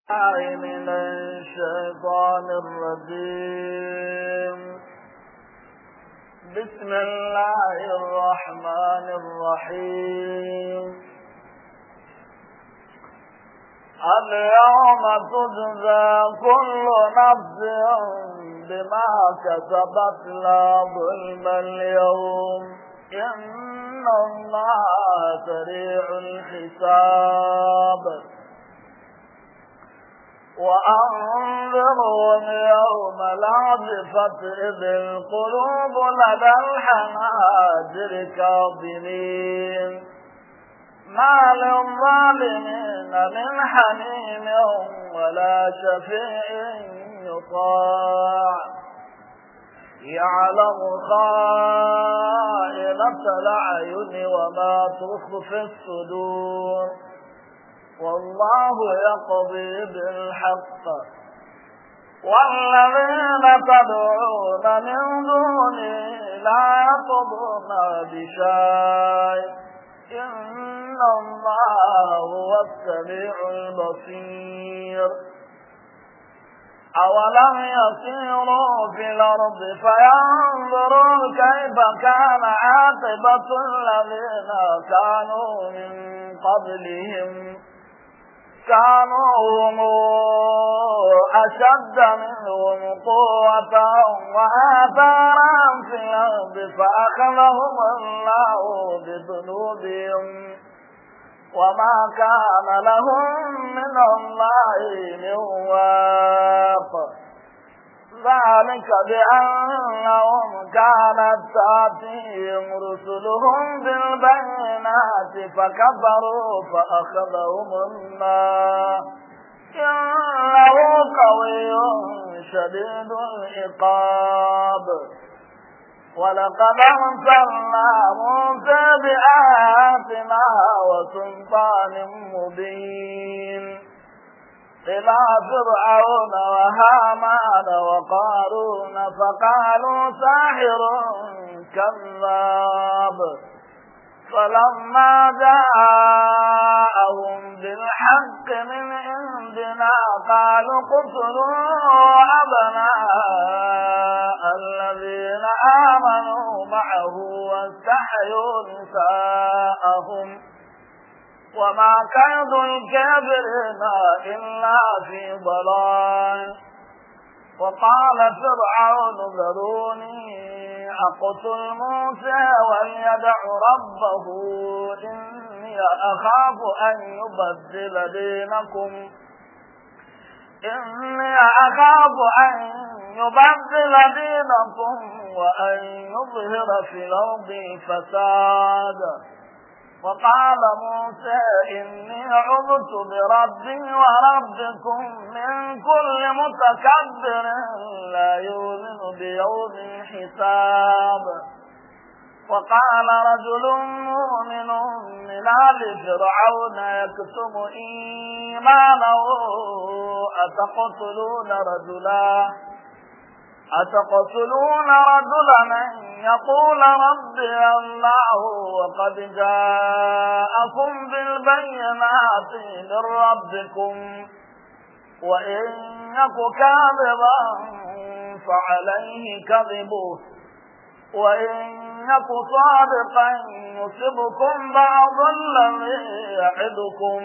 الله من الشيطان الرجيم بسم الله الرحمن الرحيم اليوم تجزى كل نفس بما كسبت لا ظلم اليوم إن الله سريع الحساب وأنذرهم يوم العاصفة إذ القلوب لدى الحناجر كاظمين ما للظالمين من حميم ولا شفيع يطاع يعلم خائنة الأعين وما تخفي الصدور والله يقضي بالحق والذين تدعون من دونه لا يقضون بشيء إن الله هو السميع البصير أولم يسيروا في الأرض فينظروا كيف كان عاقبة الذين كانوا من قبلهم كانوا هم أشد منهم قوة وآثارا في الأرض فأخذهم الله بذنوبهم وما كان لهم من الله من واق ذلك بأنهم كانت تأتيهم رسلهم بالبينات فكفروا فأخذهم الله إنه قوي شديد العقاب ولقد أرسلنا موسى بآياتنا وسلطان مبين إلى فرعون وهامان وقارون فقالوا ساحر كذاب فلما جاءهم بالحق من عندنا قالوا اقتلوا أبناء الذين آمنوا معه واستحيوا نساءهم وما كيد الكافرين إلا في ضلال وقال فرعون ذروني أقتل موسى وليدع ربه إني أخاف أن يبدل دينكم إني أخاف أن يبدل دينكم وأن يظهر في الأرض فساد وقال موسى إني عذت بربي وربكم من كل متكبر لا يؤمن بيوم الحساب وقال رجل مؤمن من آل فرعون يكتم إيمانه أتقتلون رجلا أتقتلون رجلا أن يقول ربي الله وقد جاءكم بالبينات من ربكم وإن يك كاذبا فعليه كذبه وإن يك صادقا يصبكم بعض الذي يعدكم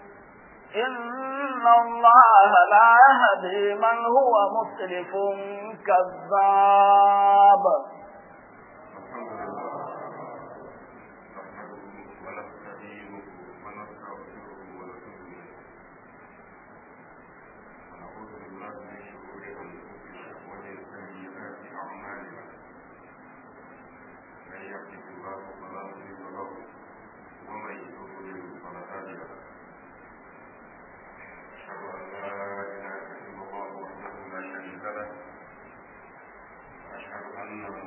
إن الله لا يهدي من هو مسرف كذاب أن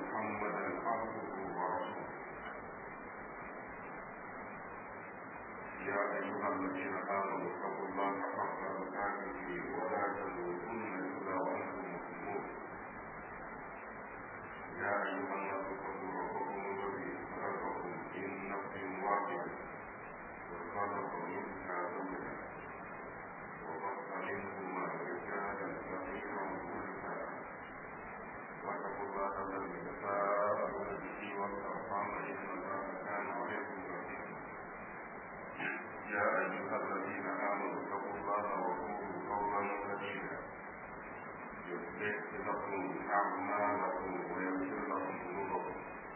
لكم أعمالكم ويغفر لكم ذنوبكم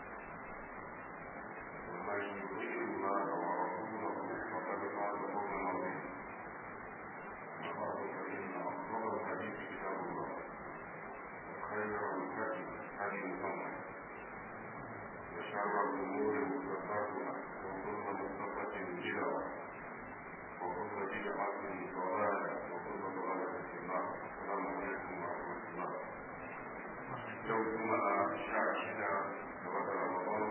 ومن يطيع الله ورسوله فقد فاز فوزا عظيما وبعد فإن أفضل الحديث كتاب الله وخير الهدي هدي محمد وشر الأمور محدثاتها وكل محدثة بدعة وكل بدعة ضلالة وكل ضلالة في النار السلام عليكم ورحمة الله يوم جمعة شهر شدة لوقت رمضان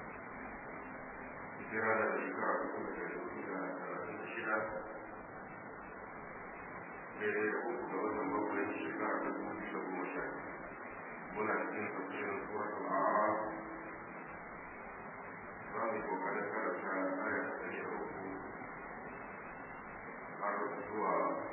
hijira da shekara uku da dubu da talatin da shida daidai da uku da watan bakwai shekara ta dubu biyu da goma sha muna cikin tafsirin suratul a'raf za mu yi kokarin karanta aya ta ɗari da uku har zuwa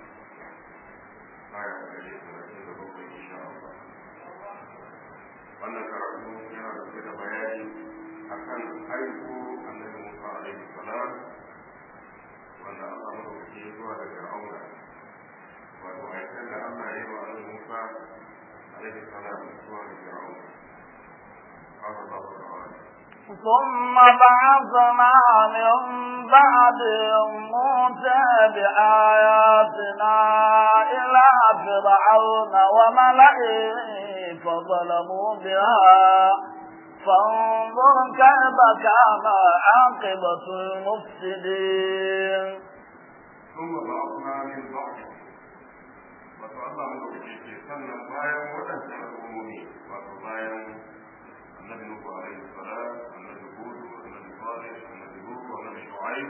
aya ta ɗari da talatin da bakwai insha Allah wannan karatu yana dauke da bayani akan aiko annabi Musa alaihi salam wanda Allah madaukaki ya zuwa da Fir'auna wato aikan da Allah ya yi wa annabi Musa alaihi salam zuwa da Fir'auna قال الله تعالى ثم بعثنا من بعدهم موسى بآياتنا إلى فرعون وملئه فظلموا بها فانظر كيف كان عاقبة المفسدين ثم بعثنا من بعد wato Allah mu da ke sannan bayan waɗannan al'ummomi wato bayan annabi Nuhu alaihi salam annabi Hud annabi Salih annabi Lut annabi Shu'aib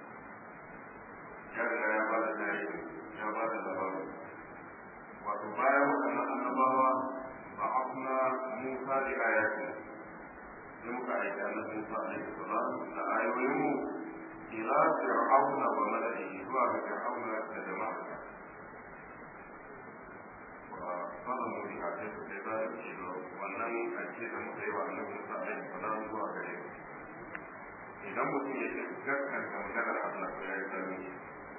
ya riga ya bada tarihi ya bada labarin wato bayan waɗannan annabawa ba'athna Musa bi ayatin sai muka aiki annabi Musa alaihi salam da ayoyinmu ila fir'auna wa mala'ihi zuwa ga fir'auna da jama'a wannan muri a kai su sai zai ce wannan ake da muka yi wa annabi Musa alaihi salam zuwa gare mu idan mutum ya ce gaskanta maganar Allah ko ya yi zalunci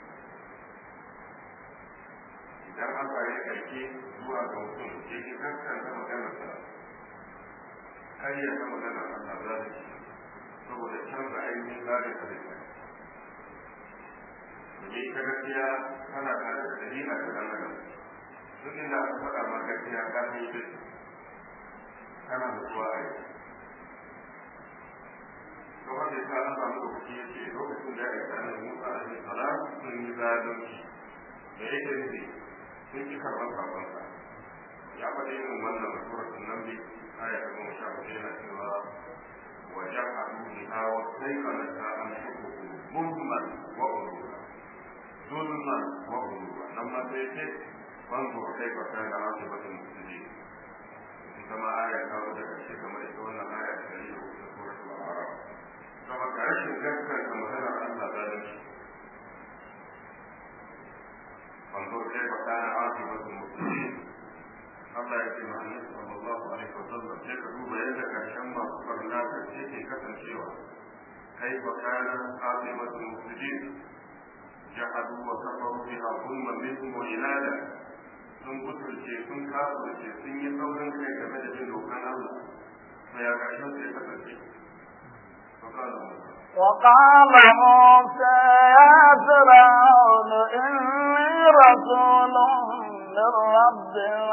idan aka yi aike zuwa ga mutum ya ce gaskanta maganar sa har ya ga maganar Allah zalunci saboda canza ainihin zalunci halitta domin ita gaskiya tana tare da dalila ta dan adam duk inda aka faɗa ma gaskiya ka san ita ce kana da zuwa a yi to wanda ya sa an samu da kuke yace lokacin da ya aika ne Musa alaihi salam sun yi zalunci da yake nufi sun ki karɓar sakonsa ya faɗi irin wannan suratul namli aya ta goma sha hudu yana cewa wa ja'alu biha wa sayqanata an shukuku mulman wa uluma zulman wa uluma nan ma sai ce fanzur kaifa kana aqibatul mufsidin ita ma aya ta zo da karshe kamar ita wannan aya ta dari da uku suratul a'raf kama ka rashin gaskata maganar Allah zalunci fanzur kaifa kana aqibatul mufsidin Allah ya ce ma annabi sallallahu alaihi wasallam sai ka duba yadda karshen masu farna ta ce ke kasancewa kaifa kana aqibatul mufsidin jahadu wa kafaru biha zulman minhum wa inada sun butulce sun kafirce sun yi saurin kai game da bin dokan Allah to ya karshen sai kasance وقال موسى يا فرعون إني رسول من رب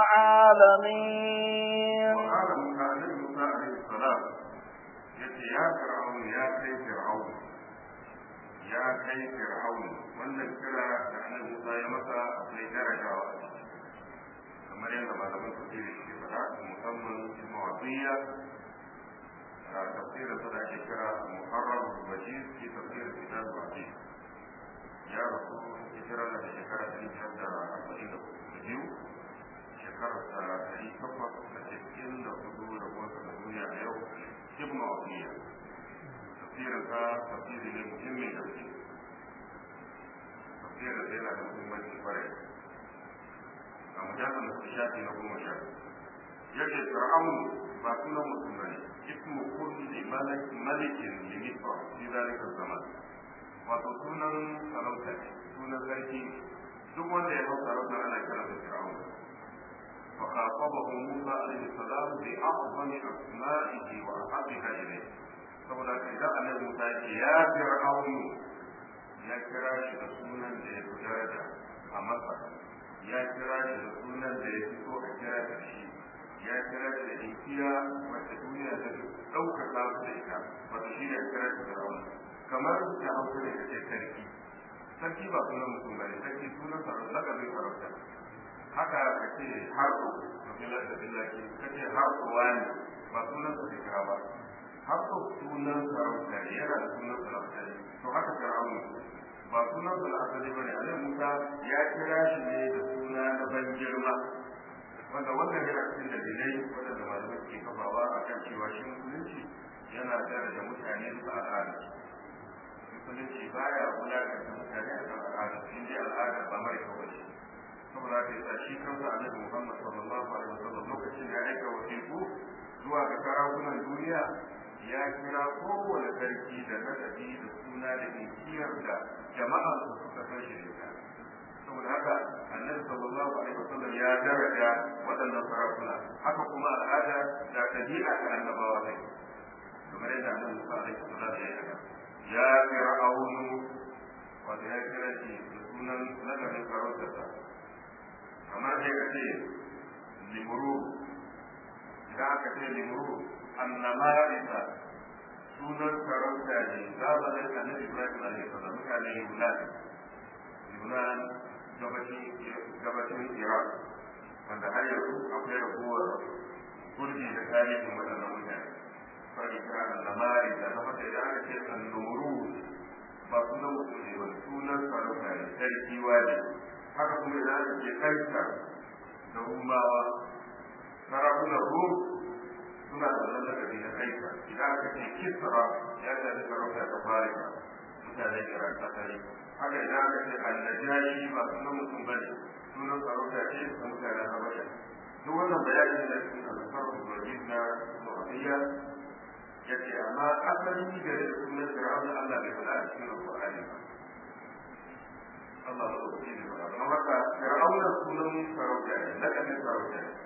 العالمين وقال موسى عليه موسى عليه السلام يتي يا فرعون يا كي فرعون يا كي فرعون wannan kira da annabi Musa ya masa akwai darajawa a ciki kamar yadda malaman tafsiri ke faɗa musamman Ibn Atiyya a tafsirin sa da ake kira Muharram Bashir fi tafsirin kitab Wahid ya rasu hijira da shekara ɗari biyar da arba'in da biyu shekarar da ɗari takwas da cikin da hudu da wasu da duniya a yau Ibn Atiyya tafsirin sa tafsiri ne muhimmin gaske tafsirin sa yana da muhimmanci kwarai a mujallar da shafi na goma sha yake fir'aun ba sunan mutum bane ismu kulli malik malikin li misra fi zalika zaman wato sunan sarauta ne sunan sarki duk wanda ya hau sarauta ana kira da fir'aun فخاطبه موسى عليه السلام بأعظم أسمائه وأحبها إليه saboda ka idan annabi Musa ce ya fir'aunu ya kira shi da sunan da ya fi daraja a masa ya kira shi da sunan da ya fi so a kira da shi ya kira shi da inkiya wacce duniya ta ɗaukaka su da ita wata shi ne kira shi fir'aunu kamar da hausa ne kace sarki sarki ba sunan mutum ba ne sarki sunan sarauta lakabin sarauta haka ka ce harko mafilar da billaki ka ce harko wani ba sunan su da kira ba harko sunan sarauta ne yana da sunan sarauta ne to haka fir'aunu ba sunan su da asali ba ne alai musa ya kira shi ne da suna na ban girma wanda wannan yana cikin dalilai wadanda malamai ke kafawa a kan cewa shi musulunci yana daraja mutane su al'ada musulunci baya wulakanta mutane a kan al'ada in dai al'ada ba mai kawai saboda haka yasa shi kansa annabi Muhammad sallallahu alaihi wasallam lokacin da ya aika wasiƙu zuwa ga sarakunan duniya ya kira kowane sarki da nadabi da suna da inkiyar da jama'a su suka san shi da ita saboda haka annabi sallallahu alaihi wasallam ya daraja waɗannan sarakuna haka kuma al'ada da ɗabi'a ta annabawa ne kamar yadda annabi Musa alaihi salam ya yi ya fir'aunu wanda ya kira shi da sunan ladabin sarautarsa kamar dai ka ce limuru idan aka ce limuru annamarisa sunan sarauta ne zamanin annabi ibrahim alaihi salam mutane yunan yunan gabashin iraq wanda har yanzu akwai raguwar gurbi da tarihin waɗannan mutane fari kira annamarisa na mata idan aka ce annuru ba sunan mutum ne ba sunan sarauta ne sarki ne haka kuma idan aka ce kaisa da rumawa sarakunan rum suna da wannan lakabi na kaisa idan aka ce kisra ya shafi sarauta ta farika mutanen iran asali haka idan aka ce annajashi ba sunan mutum ba ne sunan sarauta ce ta mutanen habasha duk wannan bayani da cikin alfar wajen na mu'adiyya ya ce amma asali da sunan fir'auna Allah bai faɗa a cikin alƙur'ani ba Allah ba su ne ba don haka fir'auna sunan sarauta ne lakabin sarauta ne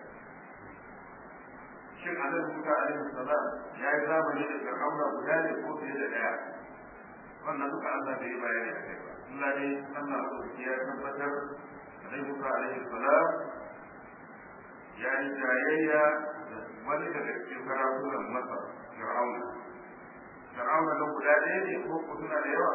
shin annabi Musa alaihi salam ya yi zamani da fir'auna guda ne ko fiye da daya wannan duka Allah bai yi bayani a kai ba Allah ne Allah ba su ya tabbatar annabi Musa alaihi salam ya yi jayayya da wani daga cikin sarakunan Masar fir'auna fir'auna nan guda ɗaya ne ko suna da yawa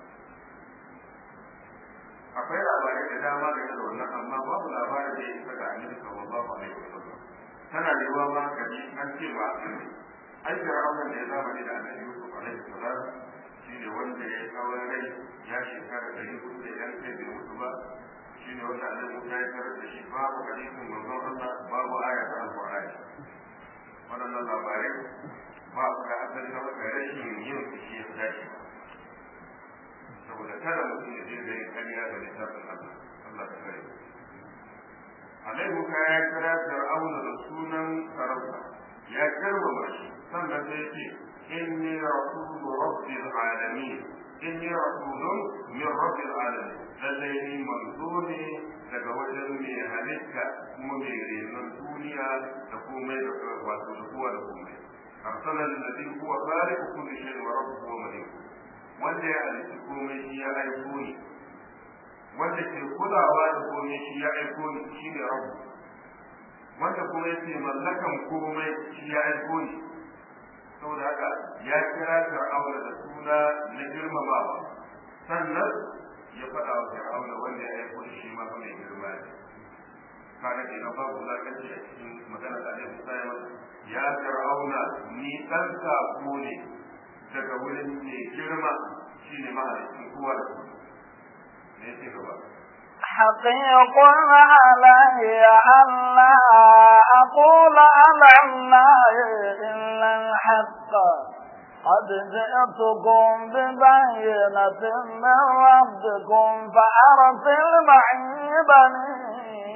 akwai labarai da dama da da wannan amma babu labarin da ya isa ga annabi sallallahu alaihi wasallam tana da yawa ma kaji an ce ba ai fir'auna da ya zama da annabi Yusuf alaihi salam shine wanda ya kawo rai ya shekara ɗari hudu da yan kai bai mutu ba shine wanda annabi Musa ya tarar da shi babu hadisin manzon Allah babu aya ta alqur'ani waɗannan labarai ba su da asali na wata rashin yin shi ya dace ba saboda kada mutum ya je da yin kariya da littafin Allah Allah ta kare Alai Musa ya kira Fir'auna da sunan sarauta ya girmama shi sannan sai ya ce inni rasulu rabbil alamin inni rasulun min rabbil alamin lallai ni manzo ne daga wajen mai halitta kuma mai renon duniya da komai da wato da kowa da komai arsala alladhi huwa khaliqu kulli shay'in wa rabbuhu wa malikuhu wanda ya halitta komai shi ya aiko ni wanda ke kulawa da komai shi ya aiko ni shi ne rabu wanda kuma yake mallakan komai shi ya aiko ni saboda haka ya kira fir'auna da suna na girmamawa sannan ya faɗa wa fir'auna wanda ya aiko shi ma fa mai girma ne kaga kenan babu wulakanci a cikin magana da Alaihi Musa ya masa ya fir'auna ni ɗan sako ne daga wurin mai girma shi ne mahalicin kowa da kowa ne ce gaba حقيق علي ألا أقول على الله إلا الحق قد جئتكم ببينة من ربكم فأرسل معي بني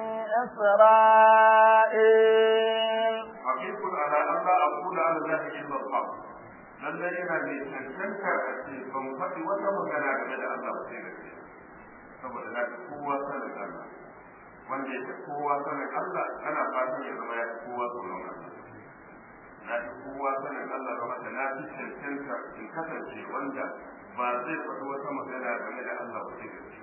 إسرائيل حقيق على أن لا أقول على الله إلا الحق lallai yana mai cancantar a ce ban faɗi wata magana game da Allah ba sai gaskiya saboda na fi kowa sanin Allah wanda ya fi kowa sanin Allah ana fatan ya zama ya fi kowa tsoron Allah na fi kowa sanin Allah ba da na fi cancanta in kasance wanda ba zai faɗi wata magana game da Allah ba sai gaske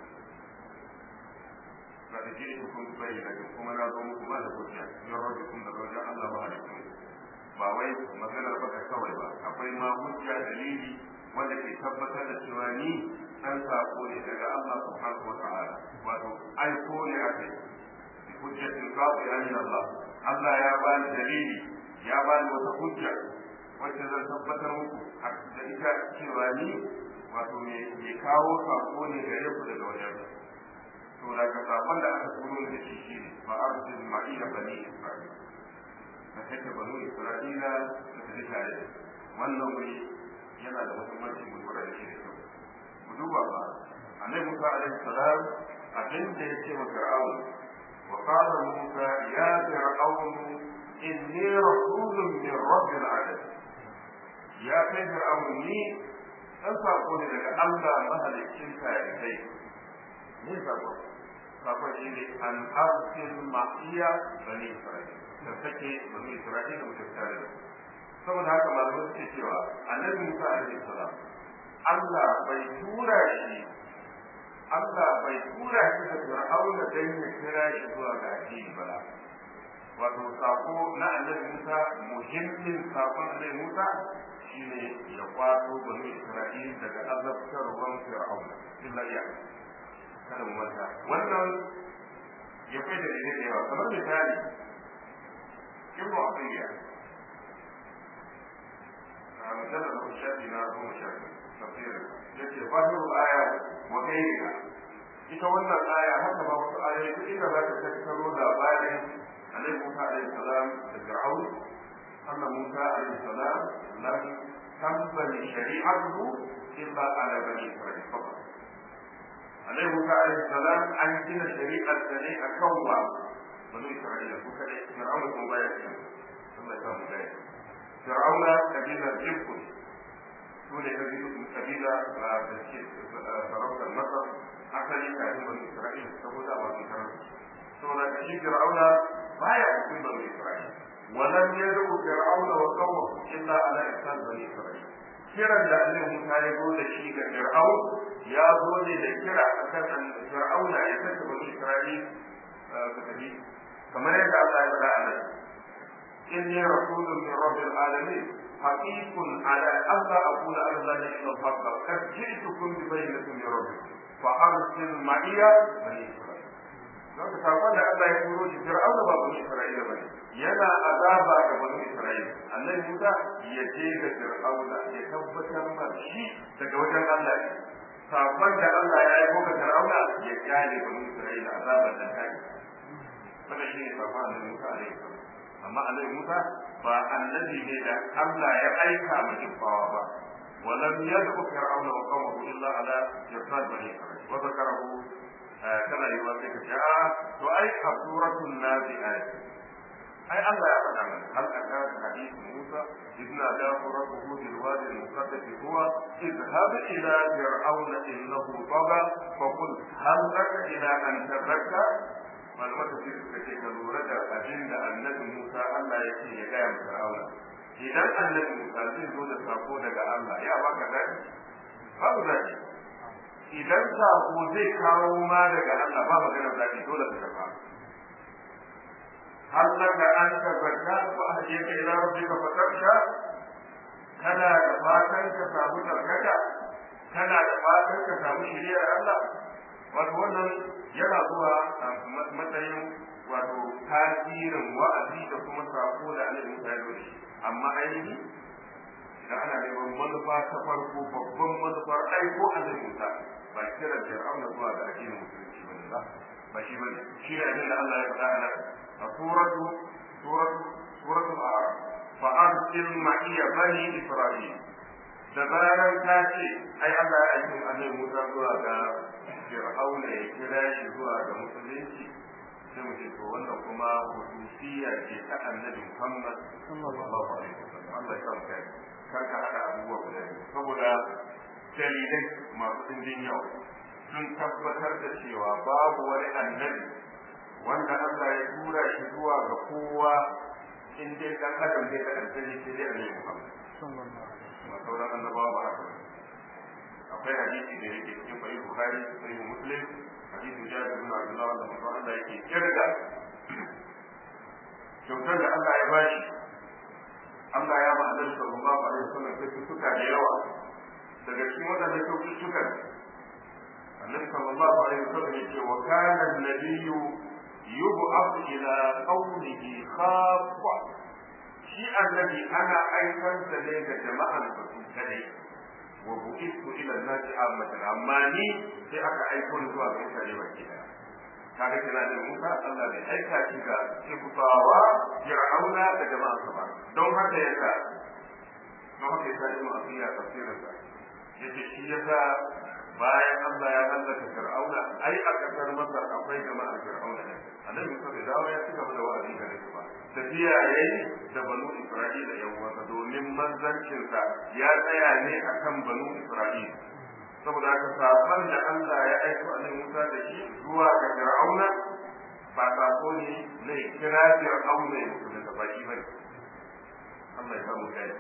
ba da jini kun bayyana kuma na zo muku ba da hujja in rabbi kun da wajen Allah ba alaikum ba wai maganar baka kawai ba akwai ma hujja dalili wanda ke tabbatar da cewa ni an sako ne daga Allah subhanahu wa ta'ala wato aiko ne a kai hujjatin qawi min Allah Allah ya ba ni dalili ya ba ni wata hujja wacce zan tabbatar muku da ita cewa ni wato me kawo sako ne gare ku daga wajen to daga sakon da aka turo da shi shine fa arsil ma'iya bani isra'il ka take banu isra'ila da ta tare wannan wuri yana da muhimmanci mu lura da shi da kyau ku duba ba annabi Musa alaihi salam abin da ya ce wa Fir'aun wa qala Musa ya Fir'aun inni rasulun min rabbil alamin ya kai Fir'aun ni dan sako ne daga Allah mahaliccin kai ne sako sako shi ne an arsil ma'iya bani Isra'il da take bani Isra'ila mutum tare da saboda haka malamai suke cewa annabi Musa alaihi salam Allah bai tura shi Allah bai tura shi da Fir'auna dan ya kira shi zuwa ga addini ba wato sako na annabi Musa muhimmin sakon annabi Musa shine ya kwato bani Isra'ila daga azabtarwan Fir'auna illa ya kada mu manta wannan ya kai da da yawa kamar misali ibnu Abdiyya مجلد الشافعي لا هو شافعي تفسير يجي ظاهر الآية وغيرها ita wannan aya haka ba wasu ayoyi duk inda za ka tattaro labarin alaihi musa alaihi salam da fir'aun anna musa alaihi salam lam tambali shari'atuhu illa ala bani isra'il faqat alaihi musa alaihi salam an gina shari'ar da ne akan wa bani isra'ila su kadai fir'aun kuma baya cikin Allah ya samu gaya fir'auna kabilar jibku su ne kabila da ke sarautar masar asali kafin bani isra'ila saboda ba su karar saboda da shi fir'auna baya cikin bani isra'ila ولم يدعو فرعون وقومه الا على احسان بني اسرائيل kiran da Allah Musa ya zo da shi ga Fir'aun ya zo ne da kira akan Fir'auna ya saka bani Isra'il ga tafi kamar yadda Allah ya faɗa a nan إني رسول من رب العالمين حقيق على أن لا أقول على الله إلا الحق قد جئتكم ببينة من ربكم فأرسل معي بني إسرائيل don ka sakon da Allah ya turo shi Fir'auna ba bani Isra'ila bane yana azaba ga bani Isra'ila annabi Musa ya je ga Fir'auna ya tabbatar ma shi daga wajen Allah ne sakon da Allah ya aiko ga Fir'auna ya kyale bani Isra'ila azaban da kai wannan shi ne sakon annabi Musa alaihi salam amma annabi Musa ba annabi ne da Allah ya aika mu kifawa ba ولم يدعو فرعون وقومه الا على جساد بني اسرائيل وذكره كما يوافق جاء واي سوره النازعات اي الله يعلم هل اتى حديث موسى اذ ناداه ربه بالوادي المقدس هو اذهب الى فرعون انه طغى فقل هل لك الى ان تزكى malaman tafsir suka ce ka lura da abin da annabi Musa Allah ya ce ya gaya wa Fir'auna idan annabi Musa zai zo da sako daga Allah ya baka dadi babu dadi idan sako zai kawo ma daga Allah ba magana dadi dole ka karba hal laka an tazakka wa ahdiyaka ila rabbika fatarsha kana da fatan ka samu tarkaka kana da fatan ka samu shiriyar Allah wato wannan yana zuwa a matsayin wato tasirin wa'azi da kuma sako da annabi Musa ya zo da shi amma ainihi idan ana neman manufa ta farko babban manufar aiko annabi Musa ba kira Fir'auna zuwa ga addinin musulunci bane ba ba shi bane shi ne abin da Allah ya faɗa a nan a suratu suratu suratu al-a'raf fa arsil ma'iya bani isra'il da zarar ta ce ai Allah ya aiki annabi Musa zuwa ga Fir'auna ya kira shi zuwa ga musulunci sai mu ce to wannan kuma hususiya ce ta annabi Muhammad sallallahu alaihi wasallam Allah ya san kai kar ka hada abubuwa guda saboda dalilai masu dindin yawa sun tabbatar da cewa babu wani annabi wanda kowa in dai dan adam dai da aljanni sai dai annabi Muhammad ma sauran annabawa ba haka akwai hadisi da yake cikin sahih Bukhari sahih Muslim hadisin Jabir bin Abdullah wanda manzo Allah yake kirga kyautar da Allah ya bashi Allah ya ba Annabi sallallahu alaihi wasallam kyaututtuka da yawa daga cikin waɗannan kyaututtukan Annabi sallallahu alaihi wasallam yake wa kana an-nabiyyu yub'ath ila qaumihi khaffa shi annabi ana aikar da ne ga jama'an da su kadai wa bu'istu ila an-nasi ammatan amma ni sai aka aiko ni zuwa ga mutane baki daya kaga kina da Musa Allah bai aika shi ga Kibtawa Fir'auna da jama'ansa ba don haka yasa don haka yasa Ibn Afiya tafsirin sa yace shi yasa bayan Allah ya hallaka Fir'auna ai a kasar Masar akwai jama'ar Fir'auna ne annabi Musa bai dawo ya cigaba da wa'azi gare su ba tafiya yayi da banu Isra'ila yan uwansa domin manzancin sa ya tsaya ne akan banu Isra'ila saboda haka sakon da Allah ya aiko annabi Musa da shi zuwa ga Fir'auna ba sako ne na kira Fir'auna ya mutu da baki bane Allah ya samu kai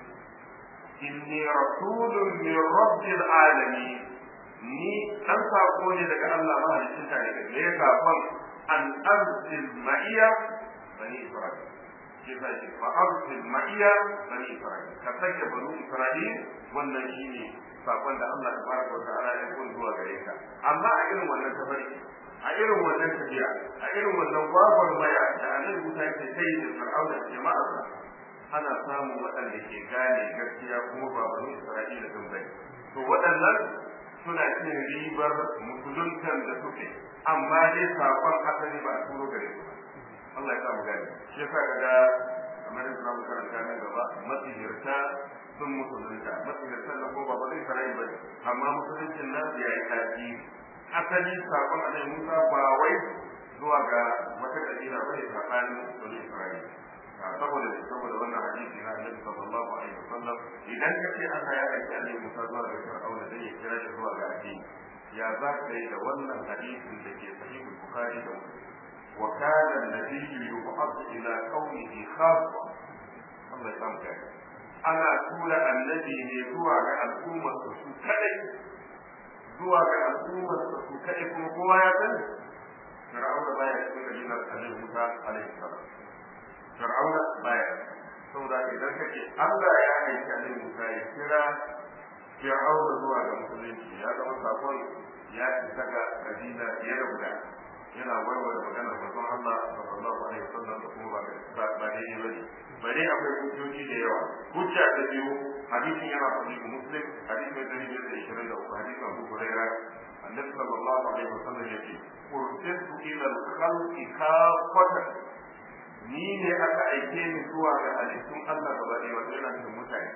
inni rasulun min rabbil alamin ni an sako ne daga Allah mahalicin ta ne me ya sakon an arzil ma'iya bani Isra'il shi sa shi fa arzil ma'iya bani Isra'il ka sake banu Isra'il wannan shine sakon da Allah tabaraka wa ta'ala ya kun zuwa gare ka amma a irin wannan tafarki a irin wannan tafiya a irin wannan gwagwar maya da annabi Musa ke kai da Fir'auna da jama'arsa ana samun waɗanda ke gane gaskiya kuma ba banu Isra'ila din bane to waɗannan suna cin ribar musuluntan da suke amma dai sakon asali ba a turo gare su Allah ya samu gani shi yasa kaga kamar yadda zamu karanta nan gaba masihirta sun musulunta masihirtan na ko ba ba zai sarai ba amma musuluncin nan ya yi tasiri asali sakon annabi Musa ba wai zuwa ga wata kabila bane tsakanin bani Isra'ila saboda saboda wannan hadisi na Annabi sallallahu alaihi wasallam idan ka ce Allah ya aiki Annabi Musa zuwa ga Fir'auna dan ya kira shi zuwa ga addini ya za ka yi da wannan hadisin da ke sahih Bukhari da Muslim wa kana an-nabiyyu yub'athu ila qaumihi khassa Allah ya samu kai ana tura annabi ne zuwa ga al'ummar su kadai zuwa ga al'ummar su kadai kuma kowa ya sani Fir'auna baya cikin kabilar Annabi Musa alaihi salam fir'auna baya saboda idan kake Allah ya aika ne Musa ya kira fir'auna zuwa ga musulunci ya zama sakon ya isa ga kabila fiye da guda yana warware maganar manzon Allah sallallahu alaihi wasallam da kuma ba ba daidai bane bare akwai hujjoji da yawa hujja ta biyu hadisin yana sahih muslim hadisi mai dari biyar da ishirin da uku hadisin Abu Hurairah annabi sallallahu alaihi wasallam yake ursiltu ila al-khalqi kafatan ni ne aka aike ni zuwa ga halittun Allah gaba ɗaya wato yana cikin mutane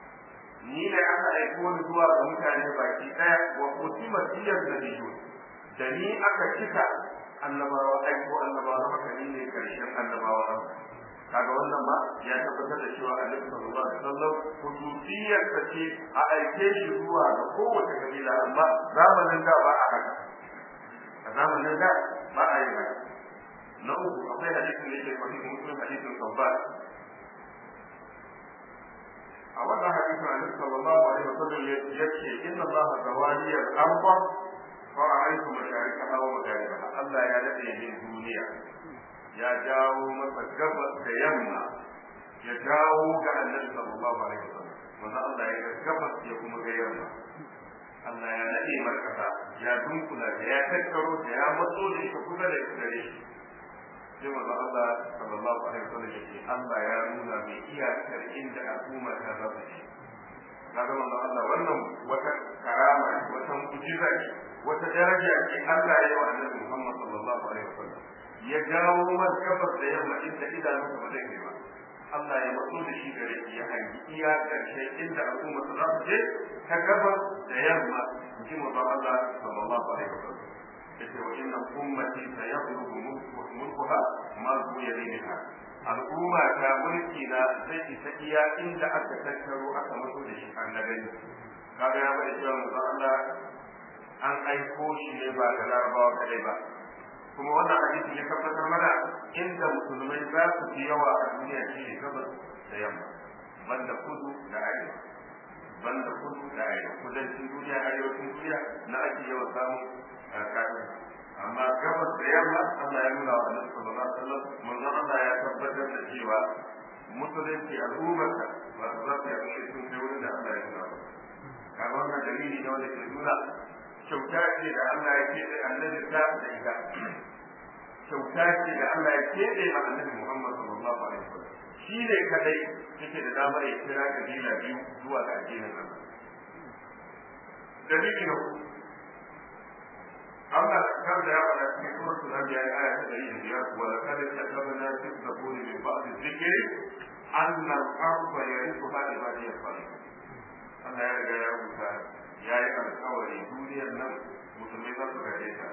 ni ne aka aiko ni zuwa ga mutane baki ɗaya wa kutima siyar da biyu da ni aka cika annabawa aiko annabawa haka ni ne karshen annabawa kaga wannan ma ya tabbatar da cewa annabi sallallahu alaihi wasallam khususiyar ta ce a aike shi zuwa ga kowace kabila amma zamanin da ba a haka a zamanin da ba a yi haka na uku akwai hadisin da yake sahih muslim hadisin sabbat a wannan hadisin annabi sallallahu alaihi wasallam yace inna allaha zawali al-arba fa ra'aytu masharikaha wa magharibaha Allah ya dade min duniya ya jawo masa gabas da yamma ya jawo ga annabi sallallahu alaihi wasallam manzo Allah ya ga gabas ya kuma ga yamma Allah ya nade markata ya dunkula da ya tattaro da ya matso da shi kusa da gare shi sai manzo Allah sallallahu alaihi wasallam yake Allah ya nuna mai iyakar inda al'umma ta zaba shi kaga manzo Allah wannan wata karama wata mu'jiza ce wata daraja ce Allah ya yi wa Annabi Muhammad sallallahu alaihi wasallam ya jawo markabar da yamma inda idanunsa ba zai kai ba Allah ya matso da shi gare shi ya hangi iya karshe inda al'umma ta za su je ta gabas da yamma in ji manzo Allah sallallahu alaihi wasallam yace wa inna ummati sayablugu mulkuha ma zuya minha al'umma ta mulki na zai isa iya inda aka tattaro aka mutu da shi an gani kaga ya bada cewa manzo Allah an aiko shi ne ba ga larabawa kadai ba kuma wannan hadisi ya tabbatar mana inda musulmai za su fi yawa a duniya shi ne gabas da yamma banda kudu da arewa banda kudu da arewa kudancin duniya arewacin duniya na ake yawan samun kafin amma gabas da yamma Allah ya nuna wa Annabi sallallahu alaihi wasallam manzon Allah ya tabbatar da cewa musulunci al'ummarsa ba su za su yi sun kai wurin da Allah ya nuna ba kaga wannan dalili ne wanda ke nuna kyauta ce da Allah ya ce da annabi ta da ita kyauta ce da Allah ya ce da annabi Muhammad sallallahu alaihi wasallam shi ne kadai yake da damar ya kira kabila biyu zuwa ga addinin Allah dalili na Allah kan da ya faɗa cikin suratul anbiya aya ta 105 wa laqad katabna fi zaburi min ba'di dhikri anna al-ardha yarithuha ibadiy salihun Allah ya riga ya rubuta ya yi alkawari duniyar nan musulmai za su gaje ta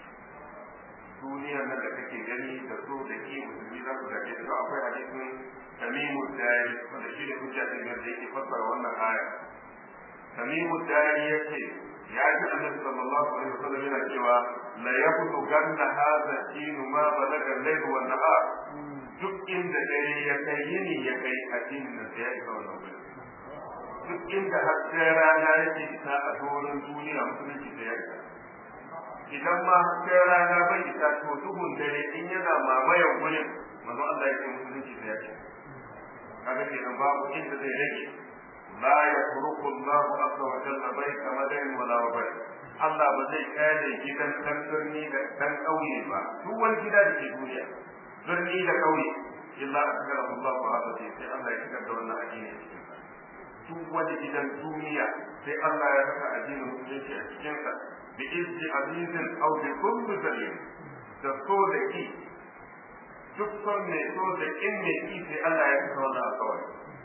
duniyar nan da kake gani da so da ke musulmi za su gaje ta akwai hadisin tamimu dari wanda shi ne hujja din da yake fassara wannan aya tamimu dari yace ya ji annabi sallallahu alaihi wasallam yana cewa la yabdu ganna hadha dinu ma balaga al-layl wa nahar duk inda dare ya kai yini ya kai addinin da ya isa wannan gurin duk inda hasken rana yake isa a doron duniya musulunci da yadda idan ma hasken rana bai isa to duhun dare in yana mamayan gurin manzo Allah yake musulunci da yadda kaga kenan babu inda zai rage la yafruqu Allahu azza wa jalla baita madain wala wabai Allah ba zai kare gidan dan birni da dan kauye ba duk wani gida da ke duniya birni da kauye illa akara Allahu azza wa sai Allah ya shigar da wannan addini cikin duk wani gidan duniya sai Allah ya saka addinin musulunci a cikinsa bi izzi azizin aw bi kulli dalil da so da ki duk son mai so da kin mai ki sai Allah ya saka wannan alƙawari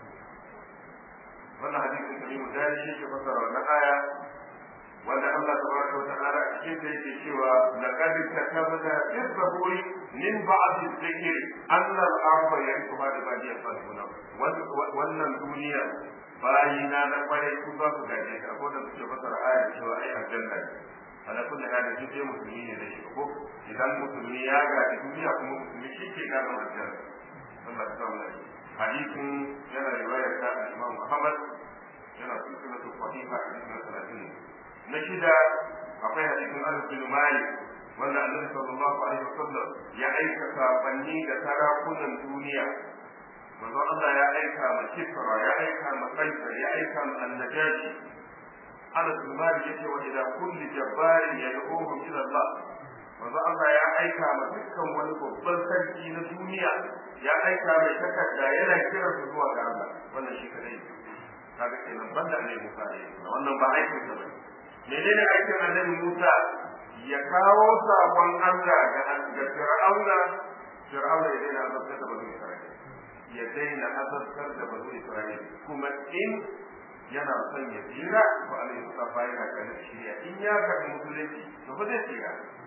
wannan hadisin da mu da shi ke fasara wannan aya wanda Allah tabaraka wa ta'ala a cikin da yake cewa laqad katabna fi zaburi min ba'd dhikri anna al-arba yankuba da badiyan salihuna wannan duniya bayina na kwarai su za su gaje ta ko da suke fasara aya cewa ai aljanna ne ala kulli hali shi dai musulmi ne da shi ko idan musulmi ya gaji duniya kuma musulmi shi ke gano aljanna Allah ta samu lafiya hadisin yana riwaya ta Imam Muhammad yana cikin da sahiha hadisin na 30 na shida akwai hadisin Anas bin Malik wanda Annabi sallallahu alaihi wasallam ya aika sabanni da sarakunan duniya manzo Allah ya aika ma Kisra ya aika ma Kaisar ya aika ma Annajashi Anas bin Malik yace wa ila kulli jabbarin yad'uhum ila Allah manzo Allah ya aika ma dukkan wani babban sarki na duniya ya aika mai takarda yana kira su zuwa ga Allah wannan shi kadai kaga kenan banda ne Musa ne wannan ba aikin sa bane menene aikin Annabi Musa ya kawo sabon Allah ga ga Fir'auna Fir'auna ya daina azabtar da bani Isra'ila ya daina azabtar da bani Isra'ila kuma in yana son ya tsira to Allah ya sa yana kan shirya in ya karbi musulunci to ba zai tsira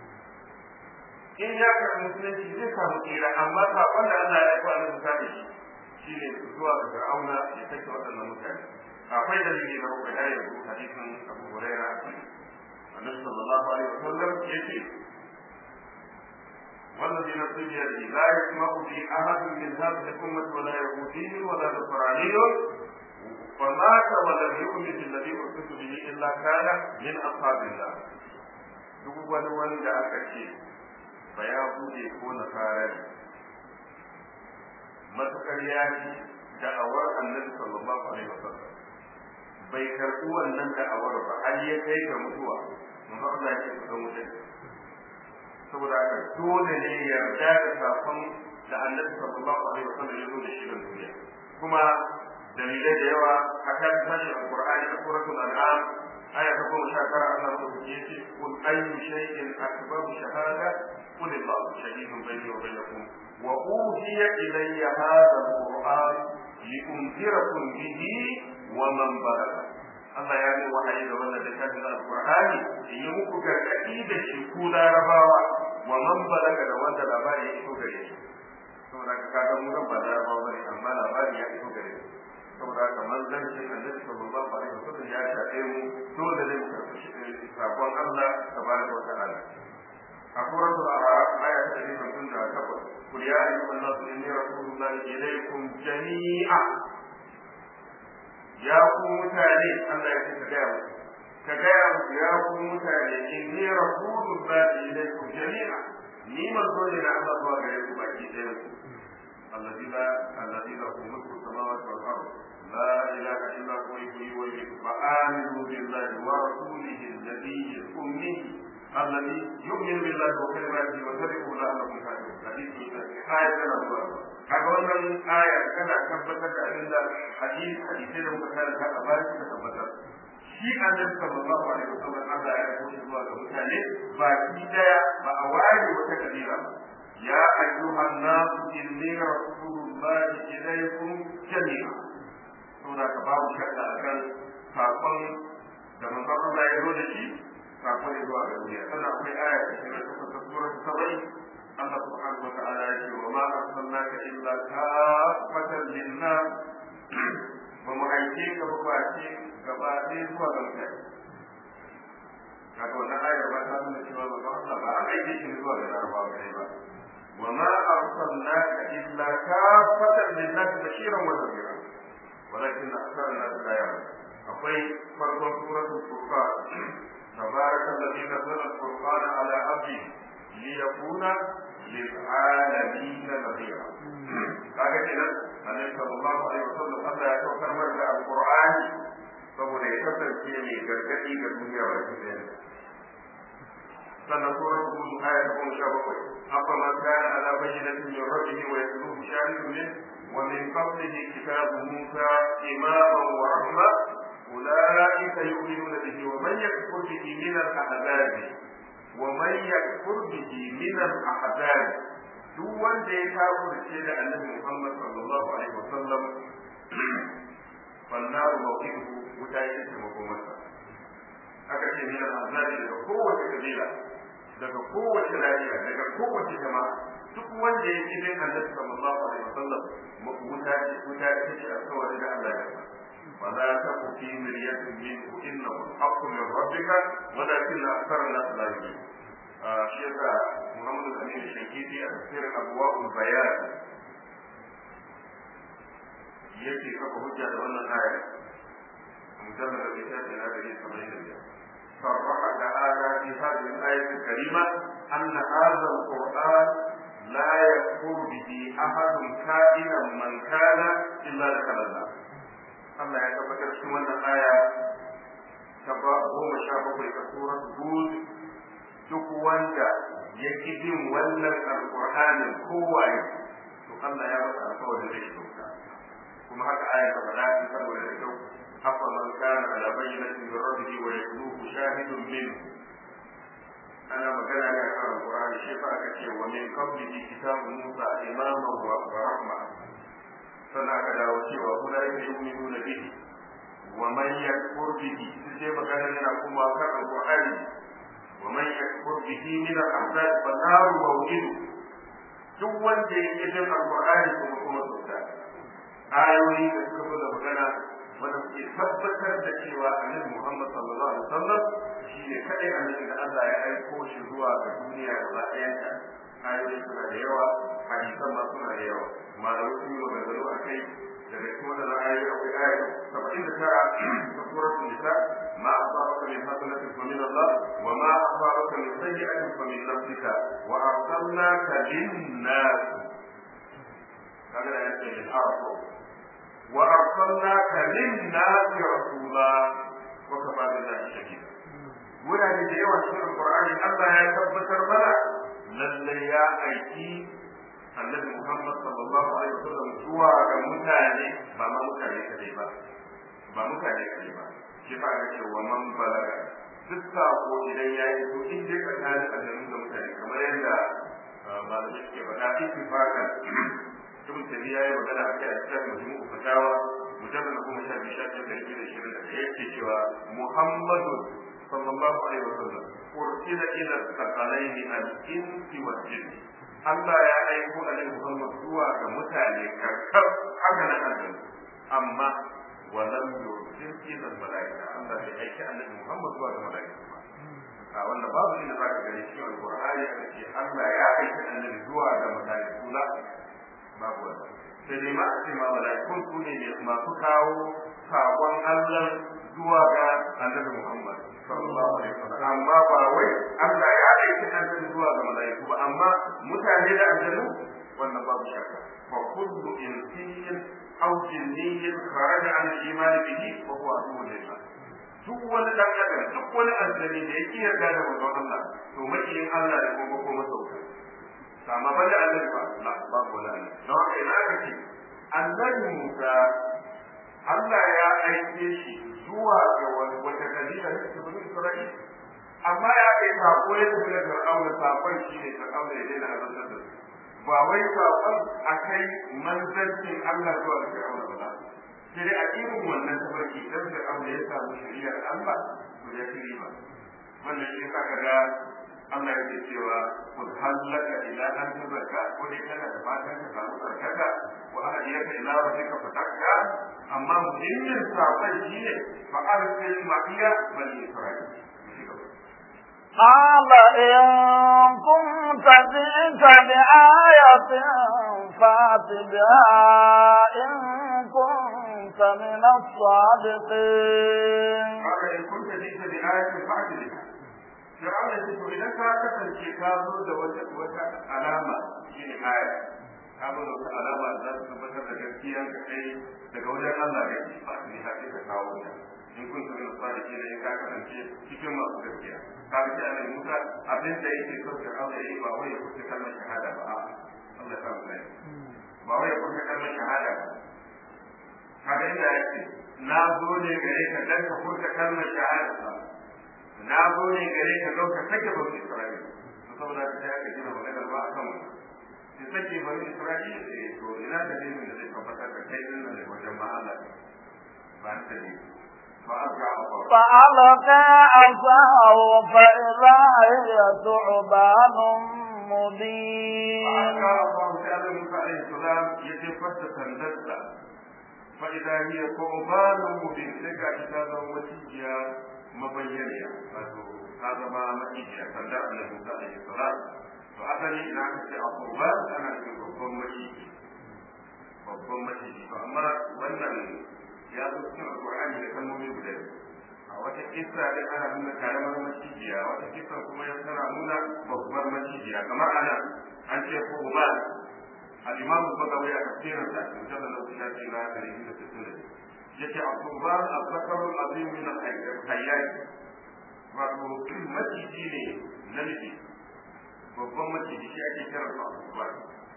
in ya karbi musulunci zai samu tsira amma sakon da Allah ya aiko Allah ta da shi shine zuwa ga Fir'auna ya kashe waɗannan mutane akwai dalili na rubuta ya yi hadisin Abu Hurairah Annabi sallallahu alaihi wasallam yace والذي نفسي بيده لا يسمع به احد من هذه الامه ولا يهودي ولا نصراني فمات ولم يؤمن بالذي ارسلت به الا كان من اصحاب الله duk wani wanda aka ce ba ya bude ko nasara ne matukar ya ci da'awar annabi sallallahu alaihi wasallam bai karɓi wannan da'awar ba har ya kai ga mutuwa mun ba Allah ya ce ga mutum saboda haka dole ne yarda da sakon da annabi sallallahu alaihi wasallam ya zo da shi ga duniya kuma dalilai da yawa a kan tashi alqur'ani a suratul an'am aya ta goma sha tara Allah madaukaki ya ce kul ayyu shay'in akbaru shahada qul Allahu shahidun bayni wa bainakum wa uhiya ilayya hadha alqur'an liunzirakum bihi wa man balagha Allah ya yi wahayi da wannan littafin alqur'ani in yi muku gargadi da shi ku larabawa wa man balaga da wanda labari ya iso gare shi saboda ka kaga mu nan ba larabawa bane amma labari ya iso gare shi saboda haka manzancin annabi sallallahu alaihi wasallam ya shafe mu dole ne mu karɓi sakon Allah tabaraka wa ta'ala a suratul a'raf aya ta 158 kul ya ayyuhan nasu inni rasulullahi ilaykum jami'a ya ku mutane Allah ya ce ka gaya musu ka gaya musu ya ku mutane inni rasulullahi ilaykum jami'a ni manzo ne na Allah zuwa gare ku baki ɗaya ku الذي لا الذي له ملك السماوات والارض لا اله الا هو يحيي ويميت فامنوا بالله ورسوله النبي الامي الذي يؤمن بالله وكلماته وتبعوا لعلكم تهتدون حديث آية كما kaga wannan aya tana tabbatar da abin da hadisi hadisi da muka karanta a baya suka tabbatar shi annabi sallallahu alaihi wasallam Allah ya rubuta zuwa ga mutane ba shi daya ba a ware wata kabila ba يا أيها الناس إني رسول الله إليكم جميعا سورة كباب شكل أكل فاقل da manzon Allah ya zo da shi kafin ya zuwa ga duniya sannan akwai aya ta shirin ta fasa surar sabai Allah subhanahu wa ta'ala ya ce wa ma arsalnaka illa kafatan linnas ba mu aike ka ba face gaba ɗaya zuwa ga mutane kaga wannan ayar ba ta nuna cewa manzon Allah ba an aike shi zuwa ga larabawa kadai ba وما أرسلناك إلا كافة للناس بشيرا ونذيرا ولكن أكثر الناس لا يعلمون أقول فرض سورة الفرقان تبارك الذي نزل الفرقان على عبده ليكون للعالمين نذيرا kaga kenan annabi sallallahu alaihi wasallam Allah ya saukar mana da alqur'ani saboda ya kasance mai gargadi ga duniya baki ɗaya sannan surar hud aya ta goma sha bakwai afa man kana ala bayyinatin min rabbihi wa yatluhu shahidun min wa min qablihi kitabu musa imaman wa rahma ulaika yu'minuna bihi wa man yakfur bihi min al-ahzab wa man yakfur bihi min al-ahzab duk wanda ya kafirce da annabi Muhammad sallallahu alaihi wasallam fannaru mawqiduhu wuta yake makomarsa aka ce min al-ahzab daga kowace kabila daga kowace lafiya daga kowace jama'a duk wanda ya ji bin annabi sallallahu alaihi wasallam wuta ce wuta ce ce alƙawari da Allah ya fa la taku fi miryatin minhu innahu haqqu min rabbika walakin akthar an-nas la yu'minun shi yasa Muhammadu Amin Shankiti a tafsirin Abwaul Bayan yake kafa hujja da wannan aya mujallad da bisa da na da saba'in da biyar صرح تعالى في هذه الآية الكريمة أن هذا القرآن لا يكفر به أحد كائنا من كان إلا دخل النار Allah ya tabbatar cikin wannan aya ta ba goma sha bakwai ta surat Hud duk wanda ya ki bin wannan alƙur'anin kowaye to Allah ya masa alƙawarin da shi kuma haka aya ta faɗa cikin saboda da kyau أفمن كان على بينة من ربه ويتلوه شاهد منه أنا مكان على القرآن شفاء كثير ومن قبله كتاب موسى إماما ورحمة فلا كذا وشوى أولئك يؤمنون به ومن يكفر به سجي مكان لنا كما كان القرآن ومن يكفر به من الأحزاب فالنار موجود duk wanda ya ƙi bin alƙur'ani kuma kuma sauta ayoyi da suka zo da magana wanda suke tabbatar da cewa annabi Muhammad sallallahu alaihi wasallam shi ne kadai annabi da Allah ya aiko shi zuwa ga duniya gaba ɗayanta ayoyi suna da yawa hadisan ma suna da yawa malamai sun yi maganganu a kai daga cikin wannan ayoyi akwai aya saba'in da tara ta suratul nisa ma asabaka min hasanatin fa min Allah wa ma asabaka min sayyi'atin fa min nafsika wa arsalnaka lin-nas kaga da yake lil-arab وأرسلناك للناس رسولا وكفى بالله شهيدا wurare da yawa cikin alqur'ani Allah ya tabbatar mana lalle ya aiki annabi Muhammad sallallahu alaihi wasallam zuwa ga mutane ba ma mutane kadai ba ba mutane kadai ba shi fa ga cewa man balaga duk sako idan ya yi to in dai tsakanin annabi da mutane kamar yadda malamai suke faɗa ittifaqan ibn tabiya ya magana a kai a cikin majmu'u fatawa mujallal kuma sha biyu sha biyu da biyu da shirin da yake cewa muhammadu sallallahu alaihi wa sallam ursila ila thaqalaini al-insi wal jinn Allah ya aiko alaihi Muhammad zuwa ga mutane karkar haka na annabi amma walam yursil ila malaika Allah bai aiki annabi Muhammad zuwa ga malaika a wanda babu inda zaka gani cikin alqur'ani a ce Allah ya aiki annabi zuwa ga malaiku la sai dai ma a ce ma mala'ikun su ne masu kawo sakon Allah zuwa ga annabi Muhammad sallallahu alaihi wasallam amma ba wai Allah ya aiki annabi zuwa ga mala'iku ba amma mutane da aljanu wannan babu shakka fa kullu insiyyin aw jinniyyin kharaja an al-iman bihi wa huwa aduwwun lillah duk wani dan adam duk wani aljani da yake yarda da manzon Allah to makiyin Allah da kuma ko masauka amma ban da annabi ba la babu wani annabi don haka ina ka ce annabi Musa Allah ya aike shi zuwa ga wata kabila ne ta bani Isra'ila amma ya kai sako ya tafi da Fir'auna sakon shi ne Fir'auna ya daina azantar da su ba wai sakon a kai manzancin Allah zuwa ga Fir'auna ba sai dai a irin wannan tafarki dan Fir'auna ya samu shari'ar Allah to ya ci riba wannan shi ka ga Allah ya ce cewa kun hallaka ila an tazarka ko dai kana da fatan ka samu tsarkaka wa ahdiyaka ila rabbika fatakka amma muhimmin sakon shi ne fa arsil ma'iya bani isra'il قال إن كنت جئت بآية فات بها إن كنت من الصادقين قال إن كنت جئت بآية فات بها Fir'aun ya ce to idan ka kasance ka zo da wata wata alama shine aya ka zo da wata alama da za ta tabbatar da gaskiya ka kai daga wajen Allah ne ba ni ha ka kawo ta in kun san da sadiki da in ka kasance cikin masu gaskiya ka ga annabi Musa abin da yake so Fir'aun ya yi ba wai ya kuce kalmar shahada ba a'a Allah ta tsare ba wai ya kuce kalmar shahada ba kaga inda yake na zo ne gare ka dan ka furta kalmar shahada ba na zo ne gare ka zo ka sake bani Isra'ila to saboda ka sai aka gina magana ba a kan wannan sai sake bani Isra'ila eh to ina da dalilin da zai tabbatar da kai din nan wajen ba Allah ba ta ne فألقى عصاه فإذا هي ثعبان مبين فألقى الله تعالى موسى عليه السلام يتفت سندسة فإذا هي ثعبان مبين لك كتابا وتيجيا mabayyaniya wato ta zama macijiya sandar annabi Musa alaihi salam to asali ina aka ce a kurba ana cikin babban maciji babban maciji to amma wannan ya zo cikin alqur'ani da kalmomi guda a wata kissa da ana nuna karamar macijiya wata kissa kuma ya tana nuna babbar macijiya kamar ana an ce kurba al-imam al-bagawi a tafsirinsa mujallal al-shafi na 160 yake a kurban al-zakarul azim min al-hayyat wato maciji ne namiji babban maciji shi ake kira sa kurban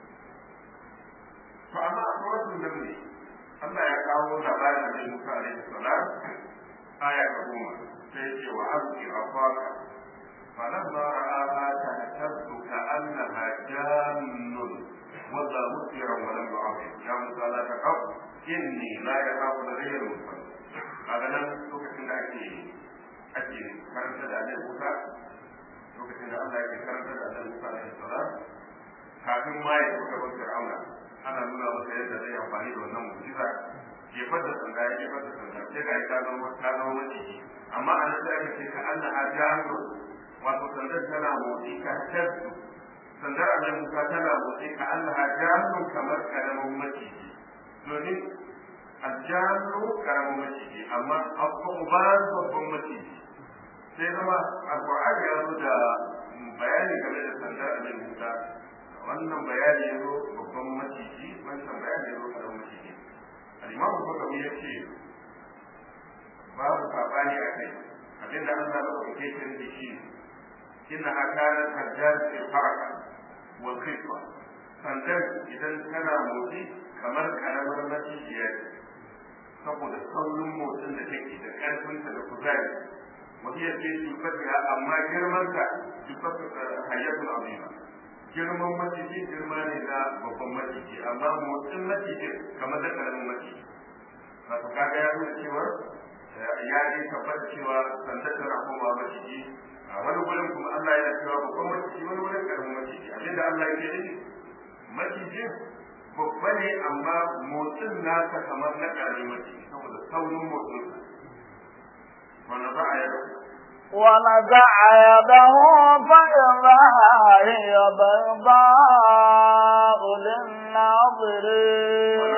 to amma a suratul naml Allah ya kawo labarin da Musa alaihi salam aya ta goma sai ya ce wa azki afaka فلما رآها تهتز كأنها جان ولا مسيرا ولم يعظم يا موسى لا تخف inni la ya hafu da zai rufa kaga nan lokacin da ake ake karanta da Allah Musa lokacin da Allah yake karanta da Allah Musa alaihi salam kafin ma ya fita ga Fir'auna ana nuna masa yadda zai amfani da wannan mu'jiza jefar da sanda ya jefar da sanda sai ga ta zama ta zama maciji amma a nan sai aka ce ka Allah a jahannam wato sandar tana motsi ka tattu sandar Allah Musa tana motsi ka Allah a jahannam kamar karamin maciji domin aljannu karamin maciji amma abubuwan babban maciji sai zama alkur'ani ya zo da bayani game da sandar annabi musa wannan bayani ya zo babban maciji wancan bayani ya zo karamin maciji al'imamu bakawi ya ce babu sabani a kai abinda an zaɓa da kai kan da shi inna hakanan hajjar fil haraka wal khitwa sandar idan tana motsi kamar karamar macijiya saboda saurin motsin da take da ƙarfinta da kuzari wani ya ce sifatiya amma girmanta sifatu hayyatul azima girman maciji girma ne na babban maciji amma motsin maciji kamar da karamin maciji wato kaga ya nuna cewa ya yi tabbata cewa sandar tana komawa maciji a wani gurin kuma Allah yana cewa babban maciji wani wurin karamin maciji abinda Allah ya ce macijin babba ne amma motsin nasa kamar na ƙarfi mace saboda saurin motsin wanda za a yi ونزع يده فإذا هي بيضاء للناظرين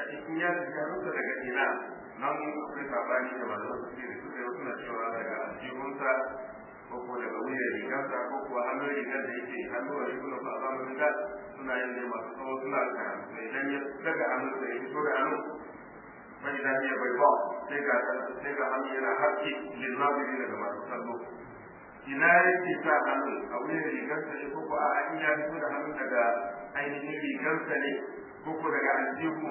in ya rike hannunsa daga ina nan akwai sabani da malaman su da suka yi suna cewa daga aljihunsa ko ko daga wuyan rigarsa ko kuwa hannun rigar da yake hannun rigunan su a zamanin da suna yin ne masu tsawo suna karatu idan ya daga hannunsa ya fito da hannun bai da ya bai ba sai ga sai ga hannu yana haske lilmabiri daga masu kallo ina yake sa hannun a wuyan rigarsa ne ko ko a in ya fito da hannun daga ainihin rigarsa ne ko ko daga aljihu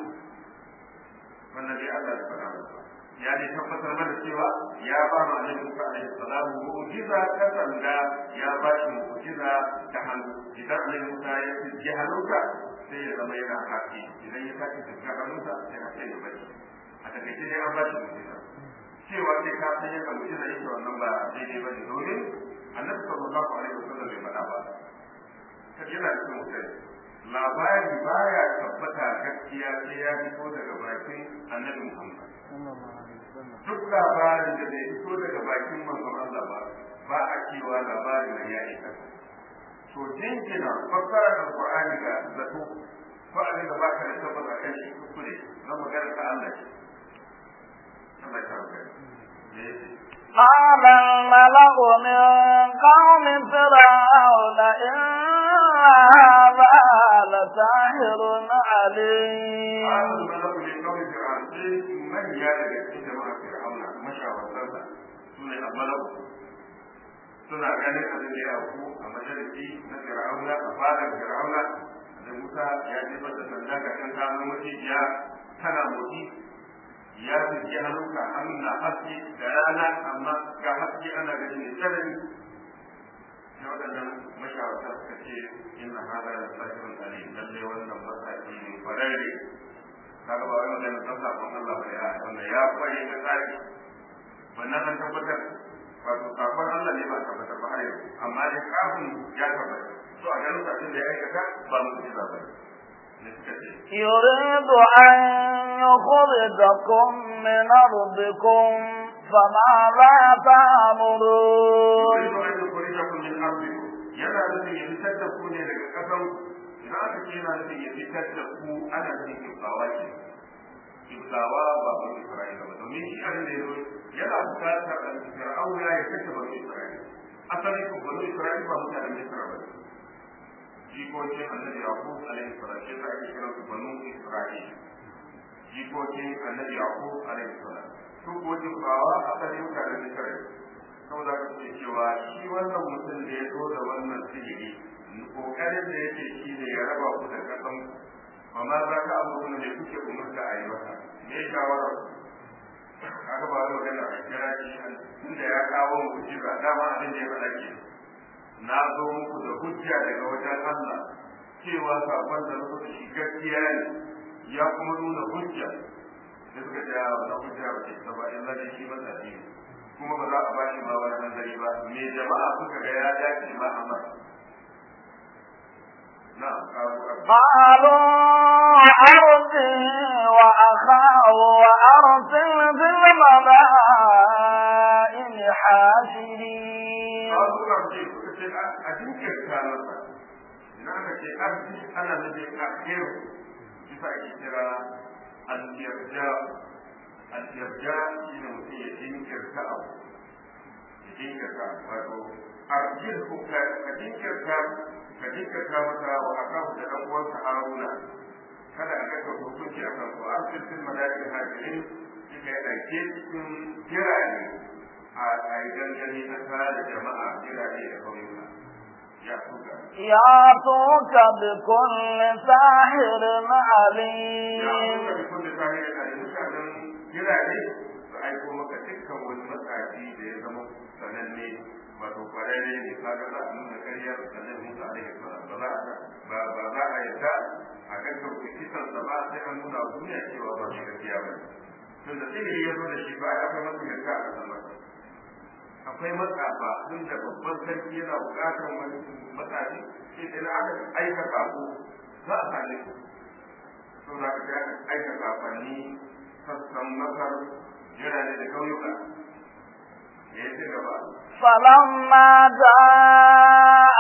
wannan dai Allah ya faɗa masa ya dai tabbatar mana cewa ya ba mu annabi Musa alaihi salam mu'jiza ta sanda ya ba shi mu'jiza ta hannu idan annabi Musa ya ji hannunka sai ya zama yana haƙi idan ya sake fuska hannunsa sai ya sai ya bari a takaice dai an ba shi mu'jiza cewa sai ka san yadda mu'jiza yake wannan ba daidai ba ne domin annabi sallallahu alaihi wasallam bai faɗa ba kaje yana cikin mutane labari baya tabbata gaskiya sai ya fito daga bakin annabi Muhammad. Duk labarin da bai fito daga bakin manzon Allah ba, ba a cewa labarin nan ya isa. To jinkina fassara da Qur'ani ga zato ko abin da baka da tabbata kan shi kuskure na magana ta Allah ce. Allah ya karɓa. قال الملأ من قوم فرعون إن هذا لساحر عليم قال الملأ من قوم فرعون من يالك في جماعة فرعون مشاورتها سنة الملأ suna ganin abin da ya auku a majalisi na fir'auna a fadar fir'auna da musa ya jefar da sanda ga kan kano macijiya tana motsi ya zuke hannunka hannun na haske da rana amma ga haske ana gani mai tsanani sai waɗannan mashawarta suka ce inna hada da sahihun alim lalle wannan matsayi ne kwararre kaga ba wai magana ta sakon Allah ba ya wannan ya kware da tsari wannan an tabbatar wato sakon Allah ne ba tabbatar ba har yau amma dai kafin ya tabbatar to a ganin abin da ya aikata ba mu ji ba يريد أن يخرجكم من أرضكم فماذا تأمرون yana nufin ya fitar da ku ne daga ƙasan idan aka ce yana nufin ya fitar da ku ana nufin kibtawa ke kibtawa ba ba Isra'ila ba domin shi abin da ya zo yana bukatar Fir'auna ya kashe ba Isra'ila asali ko ba Isra'ila ba mutanen Misra ba jikokin annabi Yaqub alaihi salam shi da ake kira su banu Isra'ila jikokin annabi Yaqub alaihi salam su ko kibtawa asali mutanen Misra saboda ka ce cewa shi wannan mutum da ya zo da wannan sihiri kokarin da yake shi ne ya raba ku da kasan amma za ka abu ne kuke umarta a yi maka me shawara aka ba da magana a kira shi tunda ya kawo mu'jiza dama abin da ya faɗa ke na zo muku da hujja daga wajen Allah cewa sakon da na da shi gaskiya ne ya kuma nuna hujja da suka ja wannan hujja ba ce ba illa da shi ba ne kuma ba za a bashi ma wani hanzari ba me jama'a suka ga ya dace ma amma قالوا أرضه وأخاه وأرسل في المدائن حاشرين قالوا أرضه أتنكر كانت إنك أرضي أنا الذي أخير كيف أشترى الإرجاء الإرجاء شنو mutum ya jinkirta abu ya jinkirta wato arjilhu ka jinkirta ka jinkirta masa wa akahu da dan uwansa haruna kada a gaka hukunci a kan su arjil fil madaikin hajirin kika yi aike cikin jirane a yi gangane na kara da jama'a jirane da kauyuka ya tuka ياتوك بكل ساحر ya عليم tuka da kulle sahihin alim mutanen jirane su aiko maka dukkan wani matsafi da ya zama sananne wato kwararre ne kaga za a nuna karyar sannan musa alaihi salam ba za a ba ba za a yadda a gaggauta kisan sa ba sai an nuna duniya cewa ba shi gaskiya ba tun da sihiri ya zo da shi ba ya kai masa yanka a kasan masa akwai matsafa tun da babban sarki yana bukatar wani matsafi sai da aka aika sako za a same su saboda aka ga aika safanni sassan masar jirane da kauyuka da ya ci gaba فلما جاء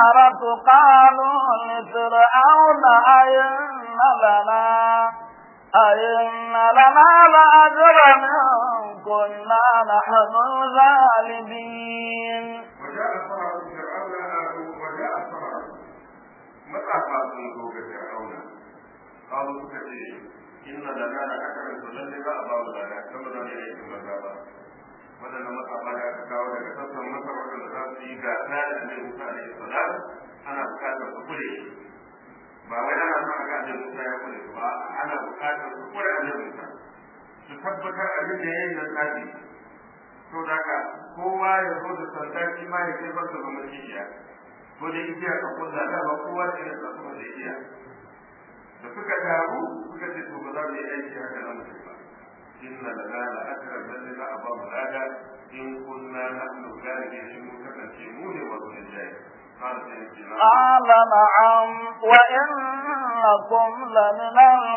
السحرة قالوا لفرعون أئن لنا أئن لنا لأجرا إن كنا نحن الغالبين وجاء فرعون فرعون وجاء فرعون متى قالوا ذوق فرعون قالوا كثير إن لنا لأجرا فلن أبا لنا كما لم يأتي مذابا waɗanda matsafa da aka kawo daga sassan masar waɗanda za su yi gasa da annabi Musa alaihi salam ana buƙatar su kure ba wai ana son a ga annabi Musa ya kure ba ana buƙatar su kure annabi Musa su tabbatar abin da yayin nan tsafi to daga kowa ya zo da sanda shi ma ya kai masa zama kishiya ko da igiya ka kulla da ba kowa da irin tsakuma da igiya da suka taru suka ce to ba za mu yi aiki haka nan mutum ba inna lana la akra lalle za a ba mu lada in kunna nahnu galibin in mun kasance mu ne wa zuwa jayi قال نعم وإنكم لمن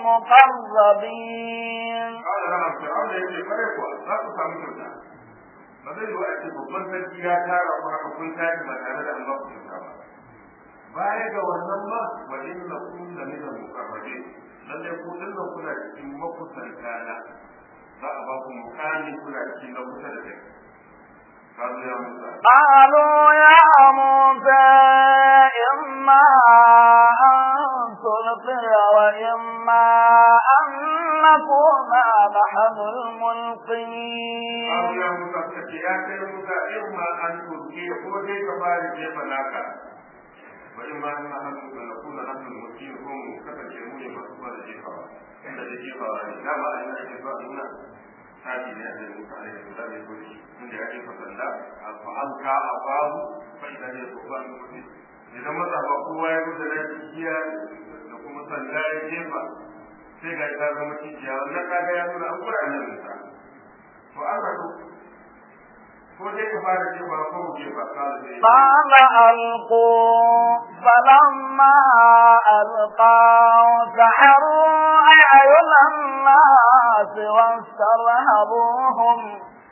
المقربين قال نعم فرعون يجي فريقوا لا تفهمون ba zai yi wa ake babban sarki ya tara ku haka kun tashi ba tare da an ba ku kyauta ba baya ga wannan ba wa inna kun la min al-muqarrabin lalle ku dinna kuna cikin makusanta na za a ba ku mukami kuna cikin na kusa da kai قالوا يا موسى قالوا يا موسى إما أن تلقي وإما أن نكون نحن الملقين قالوا يا موسى سكي يا كي موسى إما أن تلقي خذي كفاري كيف لك وإما أن نكون نحن الملقين هم كفر يموني مصفى الجيفة عند الجيفة لا ما أن الجيفة هنا هذه نهج موسى عليه السلام يقول عند الجيفة الله فألقى أباه فإذا هي ثوبان مبين idan mazafa kowa ya gudu na jikiya da kuma sanda ya jefa sai ga ta zama cikiya wannan kaga ya nuna an kura nan musa to an rabu ko dai ka fara jefa ko mu jefa kala sai قال ألقوا فلما ألقوا سحروا أعين الناس واسترهبوهم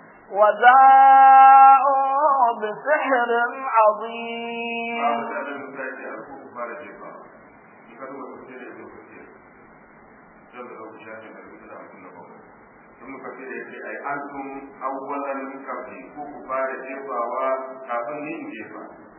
وجاءوا بسحر عظيم da da musa ya ce alku ku fara jefa in ka duba tafsir da ibn kathir dan da ku shafi da ku da kun ba in muka ce da ce ai antum awwalan kafi ku ku fara jefawa kafin ni in jefa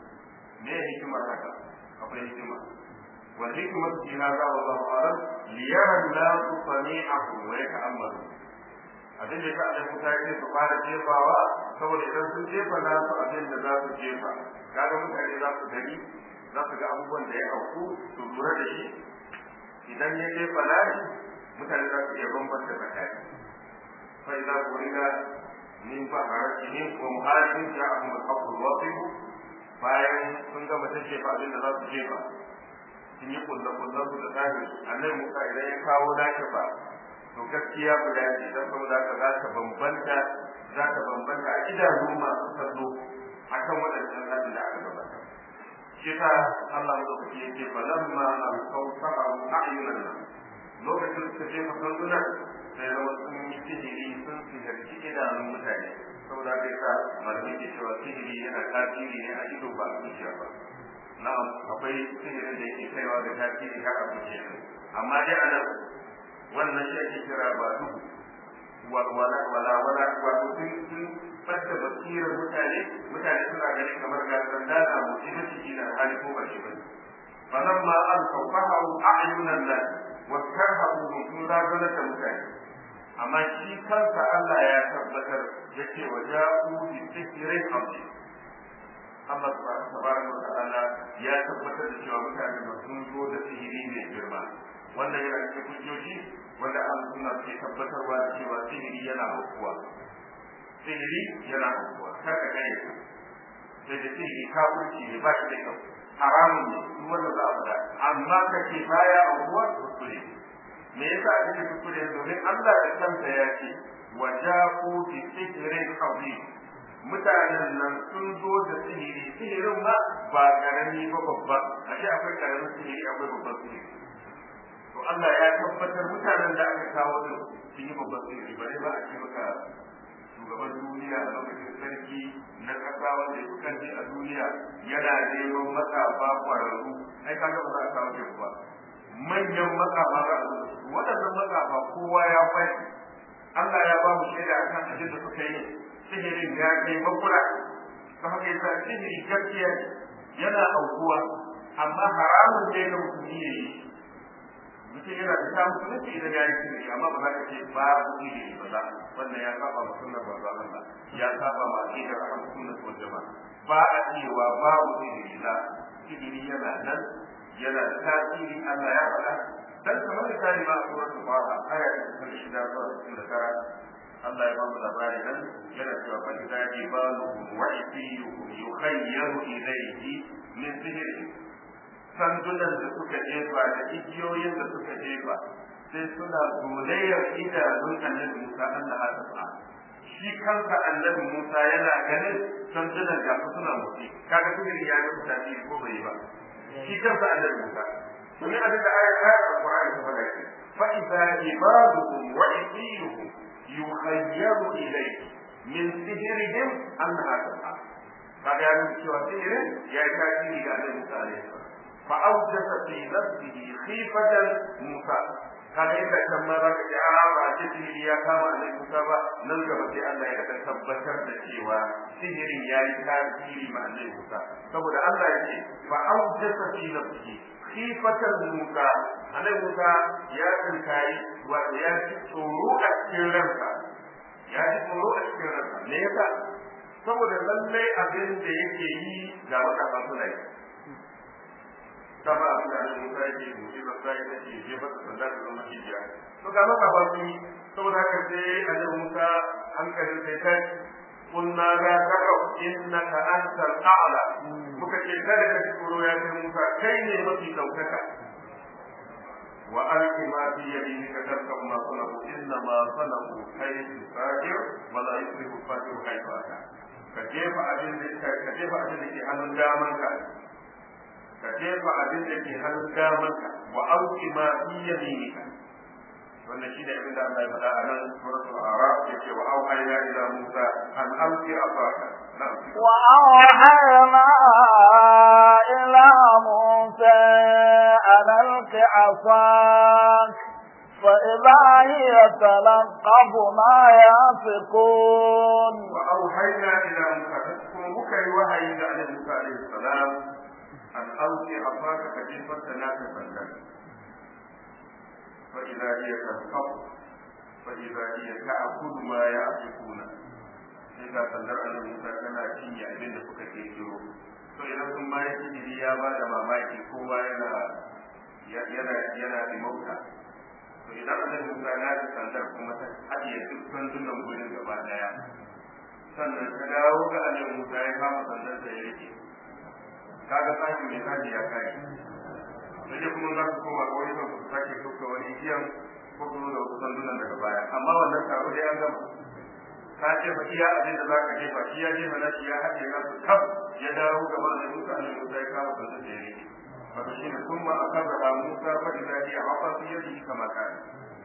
me hikimar haka akwai hikima wal hikmatu fi hadha wallahu a'lam liyara an-nasu sami'akum wa yata'ammalu abin da yasa Allah Musa ya su fara jefawa saboda idan sun jefa na su abin da za su jefa kaga mutane za su gani za su ga abubuwan da ya auku su lura da shi idan ya jefa lashi mutane za su iya bambanta tsakani fa idza qulina min baharatihim wa muhajirin ja'ahum al-haqqu al-waqif bayan sun gama ta jefa abin da za su jefa sun yi kullakullan su da tsari annabi Musa idan ya kawo lashi ba to gaskiya guda ce don saboda haka za ta bambanta za ta bambanta a idanu masu kallo a kan waɗannan hadin da aka gabata shi ta Allah madaukaki ya ce falamma an kawsaru a'yunan nan lokacin suka je masalluna sai zama sun yi sihiri sun sihirci idanun mutane saboda haka yasa malamai ke cewa sihiri yana tasiri ne a ido ba a zuciya ba na'am akwai sihirin da yake kaiwa da tasiri har a zuciya amma dai a nan wannan shi ake kira ba duhu wala wala wala wato sun sun fadda basirar mutane mutane suna ganin kamar ga sanda na mutu da ciki na hali ko ba shi ba falan ma an sauƙahu a'yunan nan wa karhabu sun razana da mutane amma shi kansa Allah ya tabbatar yake wa ja'u bi sihrin azim Allah tabaraka wa ta'ala ya tabbatar da cewa mutane ba sun zo da sihiri mai girma wannan yana cikin hujjoji wanda an suna ke tabbatarwa da cewa sihiri yana aukuwa sihiri yana aukuwa kar ka gane ka sai da sihiri kafirci ne ba shi da kyau haramun ne duk wanda za a faɗa amma ka ce baya aukuwa kuskure me yasa ake ce kuskure domin Allah da kansa ya ce wa ja'u bi sihrin azim mutanen nan sun zo da sihiri sihirin ma ba karami ba babba ashe akwai karamin sihiri akwai babban sihiri to Allah ya tabbatar mutanen da aka kawo din sun yi babban sirri bare ba a ce maka shugaban duniya a lokacin sarki na kasa wanda ya kanci a duniya yana neman matsafa kwararru ai kaga ba za a kawo shi ba manyan matsafa za a zuwa waɗannan matsafa kowa ya bai Allah ya ba mu shaida akan abin da suka yi sihirin ya kai makura ta haka yasa sihiri gaskiya yana aukuwa amma haramun ne ga musulmi ya yi mutum yana da samun musulunci idan ya yi sihiri amma ba za ka ce ba sihiri ba za wannan ya saba ma sunnar manzo Allah ya saba ma aqidar ahlus sunnah wal jamaa ba a cewa babu sihiri la sihiri yana nan yana da tasiri Allah ya faɗa dan kamar misali ma a suratul Faha aya ta 6 zuwa 69 Allah ya ba mu labari nan yana cewa fa idza jibaluhum wa isiyuhum yukhayyaru ilayhi min sihri sandunan da suka jefa da igiyoyin da suka jefa sai suna zolayyar idanun annabi Musa Allah ya tafa shi kansa annabi Musa yana ganin sandunan da suna motsi kaga sihiri ya yi tasiri ko bai yi ba shi kansa annabi Musa domin abin da ayat ayat al-Qur'ani ta faɗa ke fa idza ibaduhum wa isiyuhum yukhayyaru ilayhi min sihrihim annaha tas'a kaga ya nuna cewa sihirin ya yi tasiri ga annabi Musa alaihi salam fa awjasa fi nafsihi khifatan Musa kaga inda kan ma za ka ji a ba ce sihiri ya kama annabi Musa ba nan gaba sai Allah ya ka tabbatar da cewa sihirin ya yi tasiri ma annabi Musa saboda Allah ya ce fa awjasa fi nafsihi khifatan Musa annabi Musa ya tsinkayi wato ya ji tsoro a cikin ransa ya ji tsoro a cikin ransa me yasa saboda lallai abin da yake yi ga matasa suna yi sama abin da annabi Musa yake yi ba sai da shi je ba sanda da zama hijiya to ga matasa sun yi saboda haka sai annabi Musa hankalin sai ta قلنا لا تخف انك انت الاعلى muka ce kada ka tsoro ya kai Musa kai ne mafi daukaka wa alqi ma fi yaminika tarkab ma sanahu inna ma sanahu kaydu fajir wa la yusrifu fajir kaydu ata ka jefa abin da ka jefa abin da ke hannun daman ka ka jefa abin da ke hannun daman ka wa alqi ma fi yaminika wannan shi ne abin da Allah ya faɗa a nan suratul araf yake wa auhayna ila musa an alqi asaka وأوحينا إلى موسى أن ألق عصاك فإذا هي تلقف ما يافكون وأوحينا إلى موسى تذكر بكي وحي على موسى عليه السلام أن ألقي عصاك فجفت تناك فلك فإذا هي تلقف فإذا هي تأكل ما يأفكون sai ga sandar annabi Musa tana cinye abin da suka kirkiro to idan sun ma yake jiri ya ba da mamaki kowa yana yana yana da mauta to idan annabi Musa na da sandar kuma ta haɗiye duk sandunan gurin gaba daya sannan ta dawo ga annabi Musa ya kama sandar da ya rike kaga sashi mai sashi ya kai sai kuma za su koma ga wani su sake tuka wani igiyan ko kuma da wasu sandunan daga baya amma wannan taro dai an gama ka ce fa iya abin da zaka jefa shi ya jefa na shi ya haɗe na su tab ya dawo gaba da Musa ne Musa ya kama sanda da yake wato shi ne kuma akaza da Musa fa idza hiya afa fi yadihi kama kana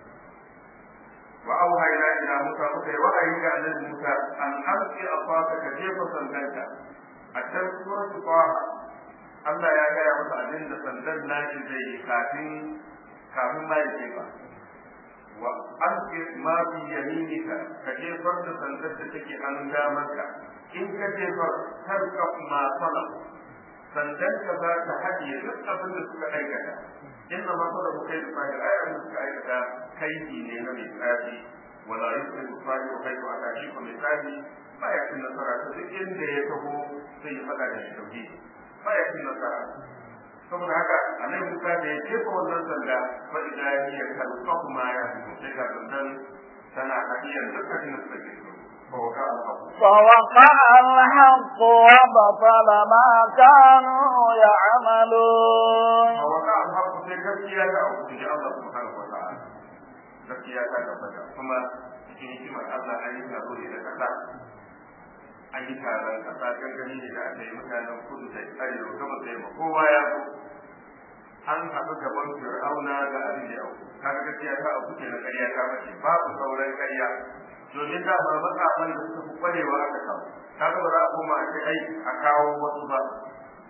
wa auhayna ila Musa muka yi wa'ayi ga annabi Musa an alqi afaka ka jefa sandanka a can suratul Taha Allah ya gaya masa abin da sandan nashi zai yi kafin kafin ma ya jefa wa alqi ma fi yaminika ka jefar da sandar da take hannun damarka in ka jefar tarka ma sana sandan ka za ta haɗiye duk abin da suka aikata inna ma sana ku kai da fahir ai abin da suka aikata kaifi ne na mai tsafi wala yusrifu fahir kai ko aka shi ko mai tsafi ba ya cin nasara ta duk inda ya taho sai ya faɗa da shi tauhidi ba ya cin nasara saboda haka annabi Musa da ya jefa wannan sanda fa idza hiya talqafu ma ya fi sai ga sandan tana hadiyar dukkan da suka ke so فوقع الحق وبطل ما كانوا يعملون فوقع الحق sai gaskiya ta auku ji Allah subhanahu wa ta'ala gaskiya ta tabbata kuma cikin hikimar Allah an yi taro ne da kasa an yi taron kasa gangami ne da aka yi mutanen kudu da arewa gaba da yamma kowa ya zo an haɗu gaban fir'auna da abin da yau kaga gaskiya ta abu ke na ƙarya ta mace babu sauran ƙarya domin da ba matsafan da suka fi kwarewa aka kawo kaga ba za a koma a ce ai a kawo wasu ba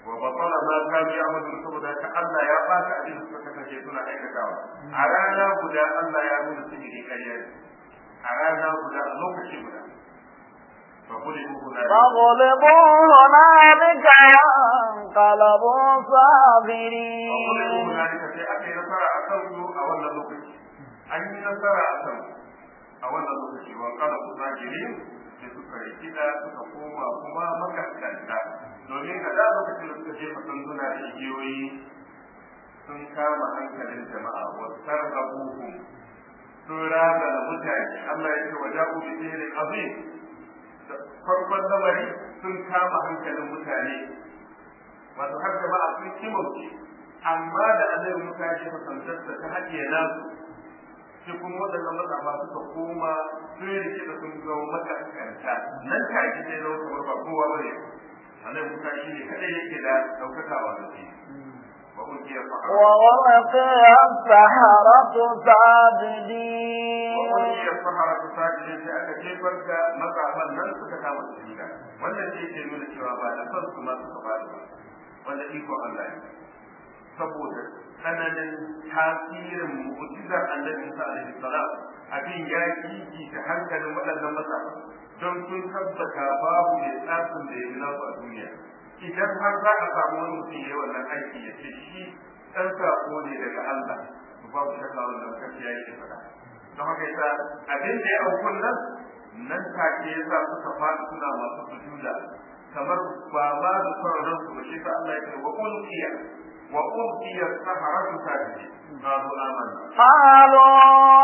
wa batala ma kanu ya'malun saboda haka Allah ya bata abin da suka kasance suna aikatawa a rana guda Allah ya nuna sihiri ƙarya ne a rana guda a lokaci guda فغلبوا هنالك فغلبوا هنالك وانقلبوا صاغرين فغلبوا هنالك sai aka yi nasara a kan su a wannan lokaci an yi nasara a kan a wannan lokaci wa kala ku zagirin sai suka rikida suka koma kuma makaskanta domin a da lokacin da suka jefa sanduna da igiyoyi sun kama hankalin jama'a wa sarrafuhum sun raba da mutane Allah ya ce wa ja'u bi sihirin azim farkon lamari sun kama hankalin mutane wato har jama'a sun kimauce amma da annabi Musa ya jefa sandarsa ta haɗiye nasu sai kuma waɗannan matsafa suka koma sun rike da sun zama makaskanta nan take sai zama kamar ba kowa bane annabi Musa shi ne kadai yake da daukakawa da shi وألقي السحرة ووقع السحرة ساجدين وألقي السحرة ساجدين sai aka jefar da matsafan nan suka kama sujuda wannan ce ke nuna cewa ba da son su ma suka faɗi ba wanda iko Allah ne saboda tsananin tasirin mu'jizar annabi Isa alaihi salam abin ya kiki ta hankalin waɗannan matsafa don sun tabbata babu mai tsafin da ya yi nasu a duniya idan har za a samu wani mutum ya yi wannan aiki ya ce shi ɗan sako ne daga Allah to babu shakka wannan gaskiya yake faɗa don haka yasa abin da ya aukun nan nan take yasa suka faɗi suna masu sujuda kamar ba ma da son ransu ba shi sa Allah ya ce wa ulqiya wa ulqiya saharatu sajidin qalu amanna قالوا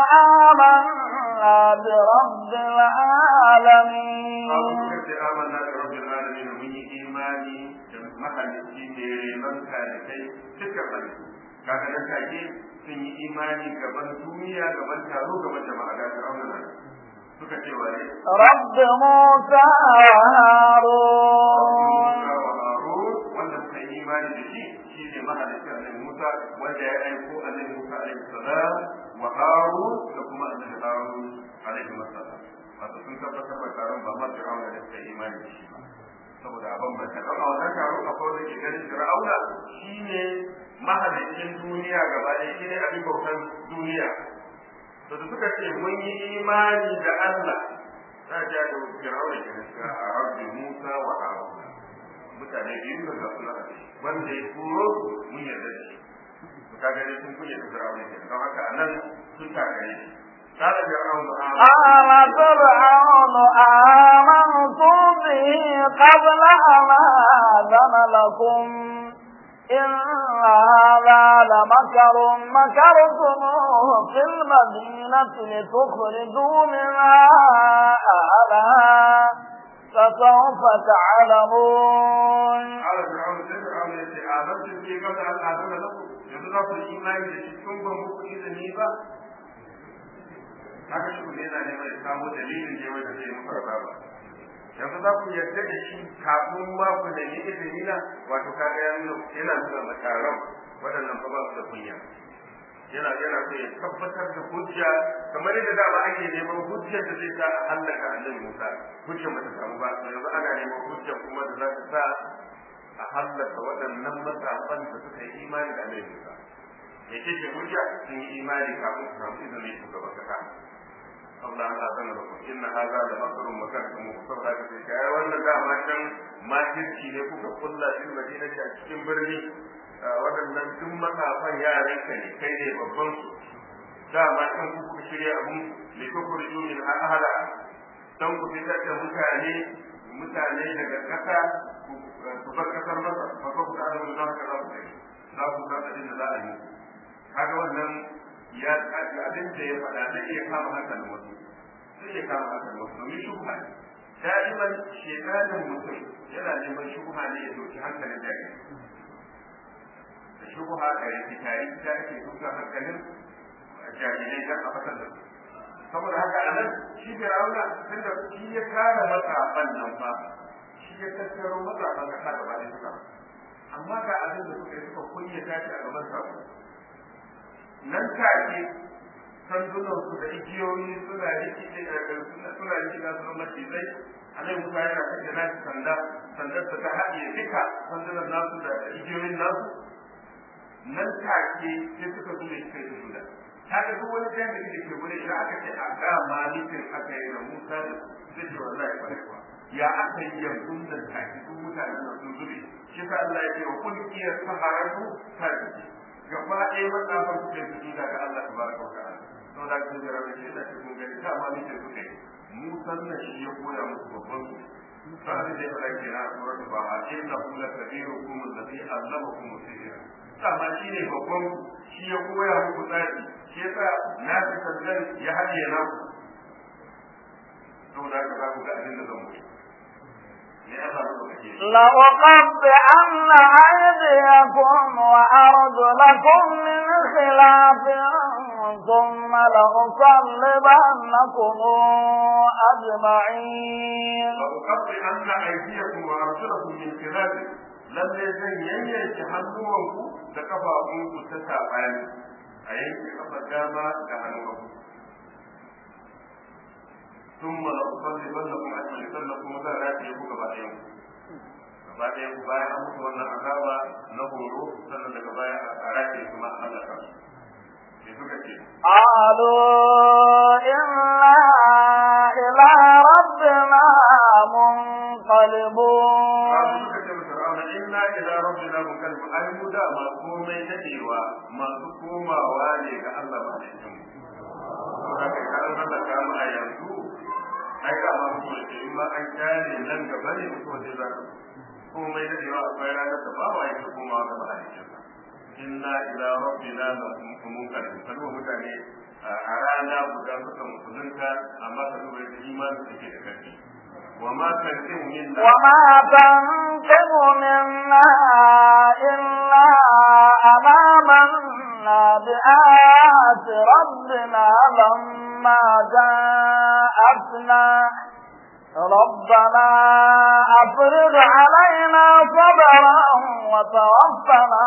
آمنا برب العالمين qalu suka ce amanna bi rabbil alamin mun yi imani da mahalicci ne renon kai duka halittu kaga nan take sun yi imani gaban duniya gaban taro gaban jama'a da fir'auna nan suka ce wa ne رب موسى وهارون wa Harun wanda suka yi imani da shi shi ne mahalicin annabi Musa wanda ya aiko annabi Musa alaihi salam wa Harun da kuma annabi Harun alaihi salam wato sun tabbatar da taron ba ma fir'auna da suka yi imani da shi ba saboda a bambanta don a wannan taro akwai wanda ke ganin fir'auna shine mahalicin duniya gaba ɗaya shine abin bautan duniya to da suka ce mun yi imani da Allah za a ja da fir'auna ke gaskiya a rabbi Musa wa Harun mutane biyu da zasu na wanda ya turo mun yarda da shi to kaga dai sun kunya da fir'auna ke don haka anan sun takare shi قال فرعون قال فرعون آمنتم به قبل أن آذن لكم إن هذا لمكر مكرتموه في المدينة لتخرجوا منها أهلها فسوف تعلمون قال فرعون sai fir'aun ya ce amantu bi qabla an azana lakum yanzu za ku yi imani da shi tun ban muku izini ba haka shi ne yana neman ya samu dalilin da wanda zai muku azaba yanzu za ku yarda da shi kafin ma ku da ni izini na wato kaga ya nuna yana nuna mataran waɗannan fa ba su da kunya yana yana so ya tabbatar da hujja kamar yadda dama ake neman hujjar da zai sa a hallaka annabi Musa hujjar ba ta samu ba yanzu ana neman hujjar kuma da za ta sa a hallaka waɗannan matsafan da suka yi imani da annabi Musa me ce ce hujja sun yi imani kafin su samu izinin shugaban kasa Allah ya zama da ku inna hadha la makrun makartum saboda haka sai kai wannan dama can makirci ne kuka kulla fil madinati a cikin birni waɗannan duk matsafan yaran ka ne kai ne babban su dama can ku kuka shirya abun li tukhruju min ahla dan ku fitar da mutane mutane daga kasa ku bar kasar masa fa ko ku da mun da haka za ku kai za ku san abin da za a yi kaga wannan ya abin da ya faɗa zai iya kama hankalin wasu zai iya kama hankalin wasu domin shubha ne da'iman shekarin mutum yana neman shubha ne ya doki hankalin jami'a da shubha da rikitari da ake duka hankalin jami'ai don a fasar da su saboda haka a nan shi fir'auna tunda shi ya kare matsafan nan fa shi ya tattaro matsafan kasa gaba ɗaya suka amma ga abin da suka yi suka kunyata shi a gaban sabo nan take sandunansu da igiyoyi suna rikice suna rikida su macizai annabi Musa yana sake nashi sanda sandar ta ta haɗe duka sandunan nasu da igiyoyin nasu nan take sai suka zo da kai da suda kaga duk wani da kake ke gure idan aka ce a ga malikin aka yi da Musa da zai ce wallahi ba kuwa ya aka yi yanzu da take duk mutanen da sun zube shi sa Allah ya ce wa kun iya saharatu sajidi gaba ɗaya matsafan su ke su ga Allah tabaraka wa ta'ala to da kun jira da shi da kun gani ta malikin su kai Musa na shi ya koya musu babban su sa'ad da ya fara kira a suratul baha inna kullu kabirukum alladhi allamakum sihra sama shi ne babban shi ya koya muku tsari shi yasa na fi sandan ya haɗe na ku saboda haka za ku ga abin da zan mutu لأقطعن أيديكم وأرجلكم من خلاف ثم لأصلبنكم أجمعين لأقطعن أيديكم وأرجلكم من خلاف lalle zan yanyanke hannuwanku da kafafunku ta saɓani a yanke kafar dama da hannun hagu sun mala usalli balla kuma a cikin sallah kuma zan rataye ku gaba ɗayan ku gaba ɗayan ku bayan an mutu wannan azaba na horo sannan daga baya a rataye kuma a halaka su sai suka ce قالوا إنا إلى ربنا منقلبون suka ce masa ra'ana inna ila rabbina munqalib ai mu da ma komai dadewa masu komawa ne ga Allah ba da mu to da kai kan Allah ka mu a yanzu ai da ma mu ce in ma an kare nan gaba ne ko da za komai dadewa akwai ranar da babu ai komawa ga Allah inna ila rabbina munqalib kalma mutane a rana guda suka musulunta amma ka duba da imani suke da karfi وما تنقم منا وما تنقم منا إلا أن آمنا بآيات ربنا لما جاءتنا ربنا أفرغ علينا صبرا وتوفنا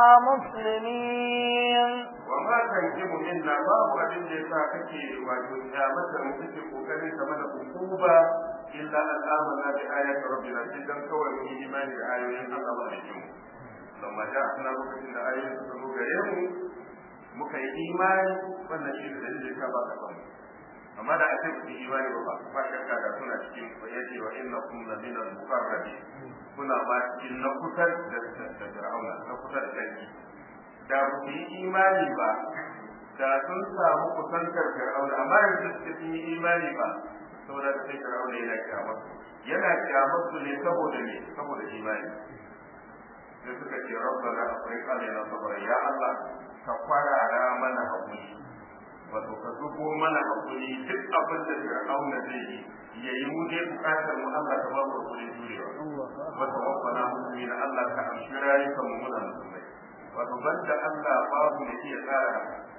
مسلمين وما تنجم منا باب أبن جيسا كي واجو قيامة مكتي قوكري كمان عقوبة إلا أن آمنا بآيات ربنا سيدان كوي من إيمان بآيات الله عليهم لما جاءتنا مكتي آيات سنو غيره muka yi imani wannan shi da dalilin ka ba ka samu amma da ake ku imani ba ba ba shakka da suna cikin yace wa innakum la min al-muqarrabin kuna ba cikin na kusa da da Fir'auna na kusa da dangi da ku yi imani ba da sun samu kusantar Fir'auna amma yanzu suka yi imani ba saboda sai Fir'auna yana kyamar yana kyamar su ne saboda ne saboda imani sai suka ce rabbana afriq alaina sabra ya Allah ka kwarara mana hakuri wato ka zubo mana hakuri duk abin da Fir'auna zai yi yayi mu dai bukatar mu Allah ta ba mu hakuri jurewa wato rabbana mu'min Allah ka amshi rayukan mu muna musulmai wato banda Allah babu ne iya tsara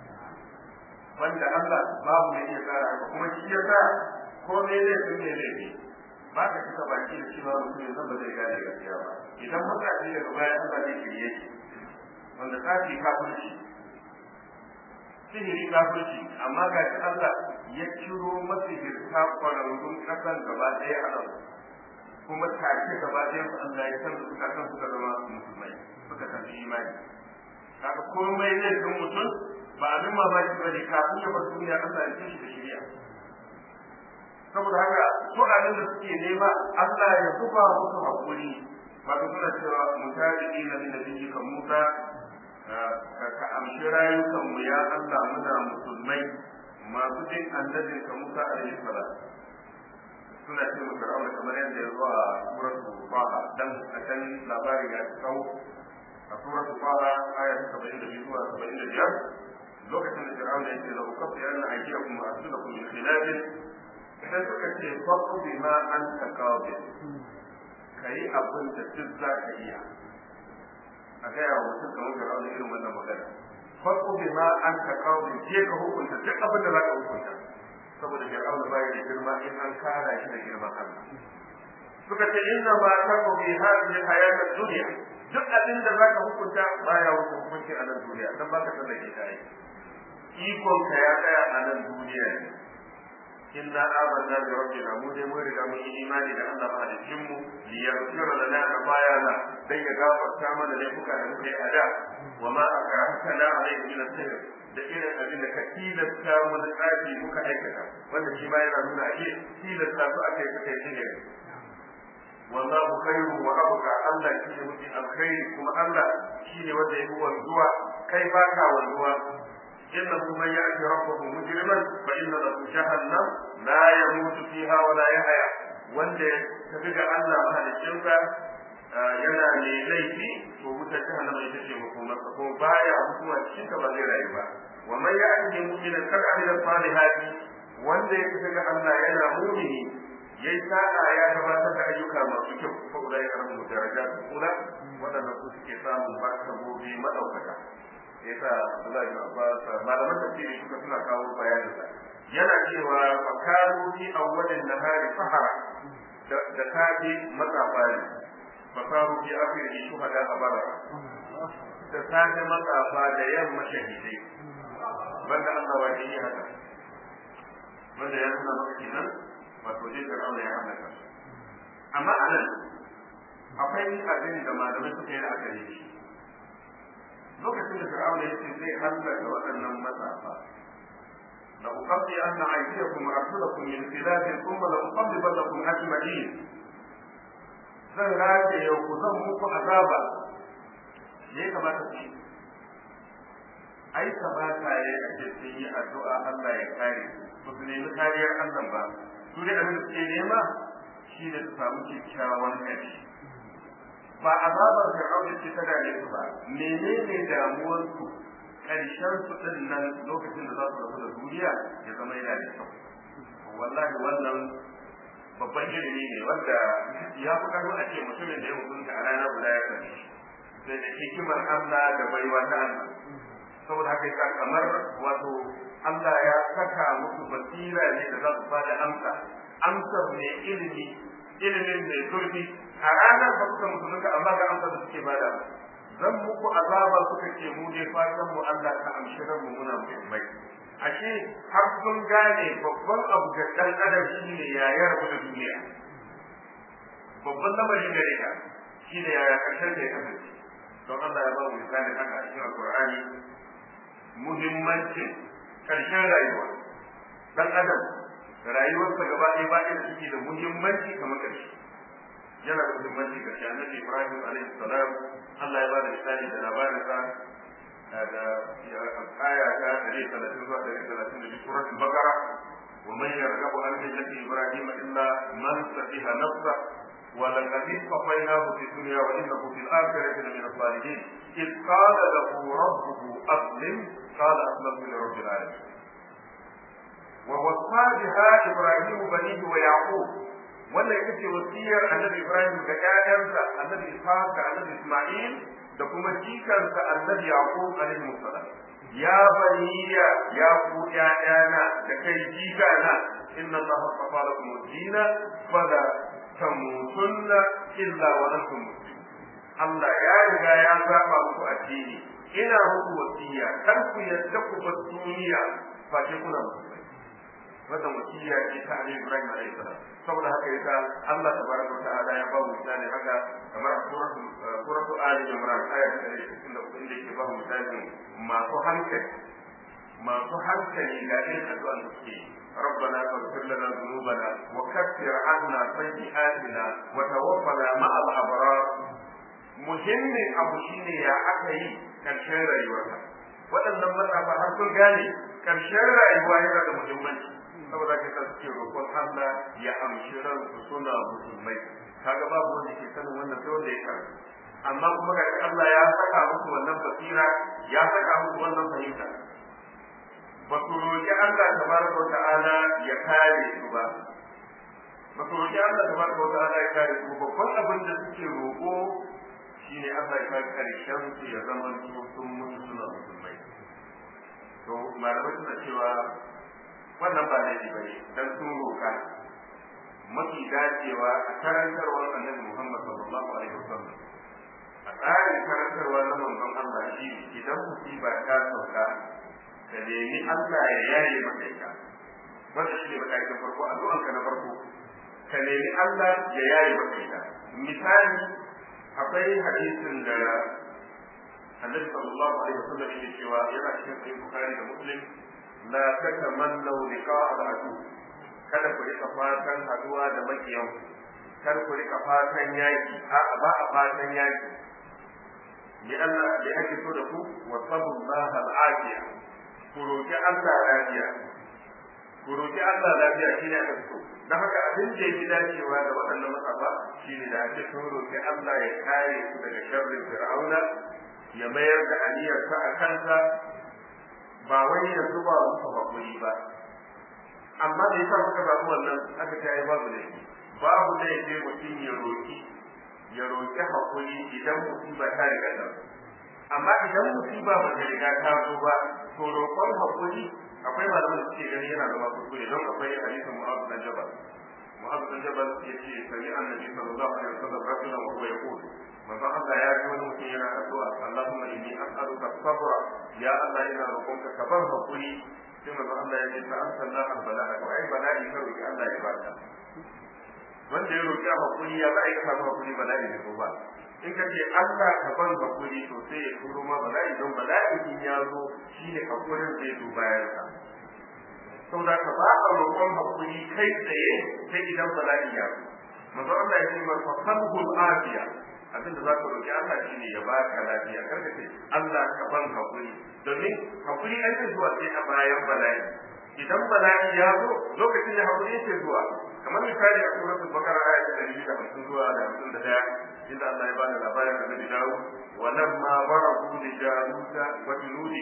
banda Allah babu ne iya tsara kuma shi yasa ko ne ne sun ne ne ba ka cika baki da cewa mutum yanzu ba zai gane gaskiya ba idan muka ce daga baya Allah zai shirye shi wanda kafi kafirci sihiri kafirci amma ga shi Allah ya ciro masihirta kwararrun kasan gaba ɗaya a nan kuma take gaba ɗaya su Allah ya san suka san suka zama musulmai suka tafi imani kaga komai zai san mutum ba abin mamaki bane kafin ya bar duniya Allah ya ci shi da shiriya saboda haka su abin da suke nema Allah ya zuba musu hakuri wato suna cewa mutaji na min nabiyyi ka Musa ka amshi rayukan mu ya Allah muna musulmai masu jin annabin ka Musa alaihi salam suna ce mu Fir'auna kamar yadda ya zo a suratul Faha dan a can labarin ya tsawo a suratul Faha aya ta 72 zuwa 75 lokacin da Fir'auna ya ce la ukaffi anna aydiyakum wa arjulakum min khilafin sai suka ce faɗo bi ma an ta kawo ka yi abin da duk za ka iya a gaya wa mutum kamar ga rauni irin wannan magana faɗo bi ma an ta kawo je ka hukunta duk abin da za ka hukunta saboda fir'auna bai da girma in an kara shi da girman Allah suka ce inna ma taqu bi hadhihi hayatid dunya duk abin da za ka hukunta baya wuce hukunci a nan duniya dan baka tsallake ta yi ikon ka ya tsaya a nan duniya ne inna amanna bi rabbina mu dai mun riga mun yi imani da Allah mahalicin mu li yaghfira lana khatayana dan ya gafarta mana laifuka da muka yi a da wa ma akrahtana alayhi min as-sihr da irin abin da ka tilasta mu da tsafi muka aikata wanda shi ma yana nuna ake tilasta su akai suka yi ne wallahu khairu wa abqa Allah shi ne mutum alkhairi kuma Allah shi ne wanda ya yi wanzuwa kai baka wanzuwa إنه من يأتي ربه مجرما فإن له جهنم لا يموت فيها ولا يحيا wanda ta fi ga Allah mahalicinsa yana mai laifi to wutar jahannama ita ce makomarsa ko baya hukuma cikin ta ba zai rayu ba wa man ya'ti mu'minan kar amila salihati wanda ya fi ga Allah yana mu'mini yayi sa'a ya gabatar da ayyuka masu kyau fa ulai karamu darajat kula wadanda su suke samun barkabobi madaukaka yasa Abdullahi bin Abbas malaman tafsiri suka suna kawo bayanin sa yana cewa fakaru fi awwalin nahari sahara da kafi matsafa ne fakaru fi akhirihi shuhada abara da safe matsafa da yamma shahidai banda Allah wa yi haka banda ya nuna maka kenan wato dai Fir'auna ya halaka amma anan akwai abin da malamai suka yi la'akari da shi lokacin da fir'auna yace zai hallaka waɗannan matsafa la uqaddi anna aydiyakum wa arjulakum min khilaf thumma la uqaddibannakum ajma'in zan rage yau ku zan muku azaba me ya kamata ku yi ai kamata ya ake sun yi addu'a Allah ya kare su su nemi kariyar Allah ba su dai abin da suke nema shi ne su samu kyakkyawan ƙarshe ba azabar fir'auna ce ta dame su ba menene damuwar su karshen su din nan lokacin da za su rabu da duniya ya zama yana da kyau wallahi wannan babban ilimi ne wanda ya fi karo a ce mutumin da ya mutunta a rana guda ya sani sai da hikimar Allah da baiwa ta Allah saboda haka yasa kamar wato Allah ya saka musu basira ne da za su bada amsa amsar ne ilimi ilimin mai zurfi a ranar ba suka musulunta amma ga amsa da suke bada zan muku azaba suka ce mu ne fatan mu Allah ka amshi ran mu muna muhimmai ashe har sun gane babban abu ga dan adam shine ya yarda da duniya babban lamarin gare ka shine ya karshen da ya kasance don Allah ya ba mu misali haka a cikin alqur'ani muhimmancin karshen rayuwa dan adam rayuwarsa gaba ɗaya ba da suke da muhimmanci kamar karshe yana da muhimmanci ga shi annabi Ibrahim alaihi salam Allah ya bada misali da labarin sa da aya ta 130 zuwa 130 da suratul Baqara wa man yarghabu an millati Ibrahim illa man safiha nafsa wa laqad istafainahu fi dunya wa innahu fil akhirati lamin as-salihin إذ قال له ربه أسلم قال أسلمت لرب العالمين ووصى بها إبراهيم بنيه ويعقوب wannan ita ce wasiyar annabi Ibrahim ga ƴaƴansa annabi Ishaq da annabi Isma'il da kuma jikansa annabi Yaqub alaihi salam ya baniya ya ku ƴaƴana da kai jikana inna Allah safa lakum ad-dina fala tamutunna illa wa antum muslimun Allah ya riga ya zaba muku addini ina muku wasiya kar ku yadda ku bar duniya face kuna musulmai wannan wasiya ce ta Ali Ibrahim alaihi salam saboda haka yasa Allah tabaraka ta'ala ya ba mu misali haka kamar suratu suratu Ali Imran aya ta 63 inda yake ba mu misali masu hankali masu hankali ga irin addu'an da suke ربنا فاغفر لنا ذنوبنا وكفر عنا سيئاتنا وتوفنا مع الابرار muhimmin abu shine ya aka yi karshen rayuwarka waɗannan matsafa har sun gane karshen rayuwa yana da muhimmanci saboda ka san suke roƙon Allah ya amshi ransu suna musulmai kaga babu wanda ke sanin wannan sai wanda ya karanta amma kuma ga Allah ya saka musu wannan basira ya saka musu wannan fahimta ba su roƙi Allah tabaraka wa ta'ala ya kare su ba ba su roƙi Allah tabaraka wa ta'ala ya kare su babban abin da suke roƙo shine Allah ya kai karshen su ya zama su sun mutu suna musulmai to malamai suna cewa wannan ba laifi bane dan sun roƙa mafi dacewa a karantarwar annabi Muhammad sallallahu alaihi wasallam a tsarin karantarwa na manzon Allah shi idan musiba ta sauka ka nemi Allah ya yaye maka ita wanda shi ne matakin farko addu'anka na farko ka nemi Allah ya yaye maka ita misali akwai hadisin da Annabi sallallahu alaihi wasallam yake cewa yana cikin sahih Bukhari da Muslim la tatamannu liqa al-adu kada ku rika fatan haduwa da makiyan kar ku rika fatan yaki a ba a fatan yaki ni Allah da yake so da ku wa sabullaha al-afiya ku roki Allah lafiya ku roki Allah lafiya shine aka so dan haka abin da yake dacewa da waɗannan matsafa shine da ake so roki Allah ya kare su daga sharrin fir'auna ya mayar da aniyarsa a kansa ba wai ya zuba musu hakuri ba amma da yasa muka samu wannan aka ta yi babu laifi babu laifi mutum ya roki ya roki hakuri idan musiba ta riga ta amma idan musiba ba ta riga ta zo ba to roƙon hakuri akwai malaman da suke gani yana zama kuskure don akwai hadisin mu'azu dan jabal mu'azu dan jabal yace sami annabi sallallahu alaihi wasallam rasulan wa huwa yaqul manzon Allah ya ji wani mutum yana addu'a Allahumma inni as'aluka sabra ya Allah ina roƙonka ka bar hakuri sai manzon Allah ya ce ta arsalna al-bala'a to ai bala'i ka roki Allah ya baka wanda ya roki hakuri ya bai ka samu hakuri bala'i da ba in ka ce Allah ka ban hakuri to sai ya turo ma bala'i don bala'i in ya zo shine hakurin zai zo bayan ka saboda ka ba a roƙon hakuri kai tsaye sai idan bala'i ya zo manzo Allah ya ce mar fa qalbul afiya abinda za ka roƙi Allah shine ya baka lafiya kar ka ce Allah ka ban hakuri domin hakuri ai zai zuwa sai a bayan bala'i idan bala'i ya zo lokacin da hakuri yake zuwa kamar misali a suratul bakara aya ta 150 zuwa da 51 inda Allah ya bada labarin da Nabi Dawud wa lamma barahu li jaluta wa junudi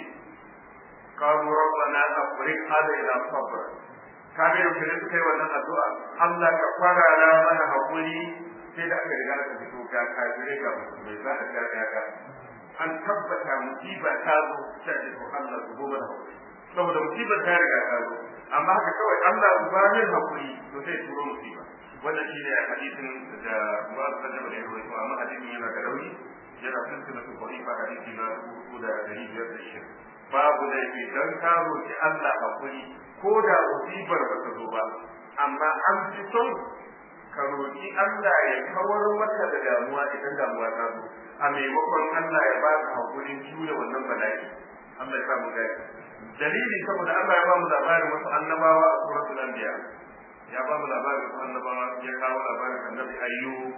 qalu rabbana afriq alaina sabra kaga yau da suka yi wannan addu'a Allah ka farara mana hakuri sai da aka riga aka fito ga kafirai ga musulmai za a ga ga an tabbata musiba ta zo sai da ko Allah su goma da hakuri saboda musibar ta riga ta zo amma haka kawai Allah su ba min hakuri to sai turo musiba wannan shine hadisin da Mu'adh bin Jabal ya rawaito amma hadisin yana da rauni yana silsila su qariba hadisi na uku da dari biyar da shi babu laifi dan ka roki Allah hakuri ko da musibar ba ta zo ba amma an fi son ka roki Allah ya kawar maka da damuwa idan damuwa ta zo a maimakon Allah ya baka hakurin jure wannan bala'i Allah ya samu gani dalili saboda Allah ya ba mu labarin wasu annabawa a suratul anbiya ya ba mu labarin wasu annabawa ya kawo labarin annabi ayyub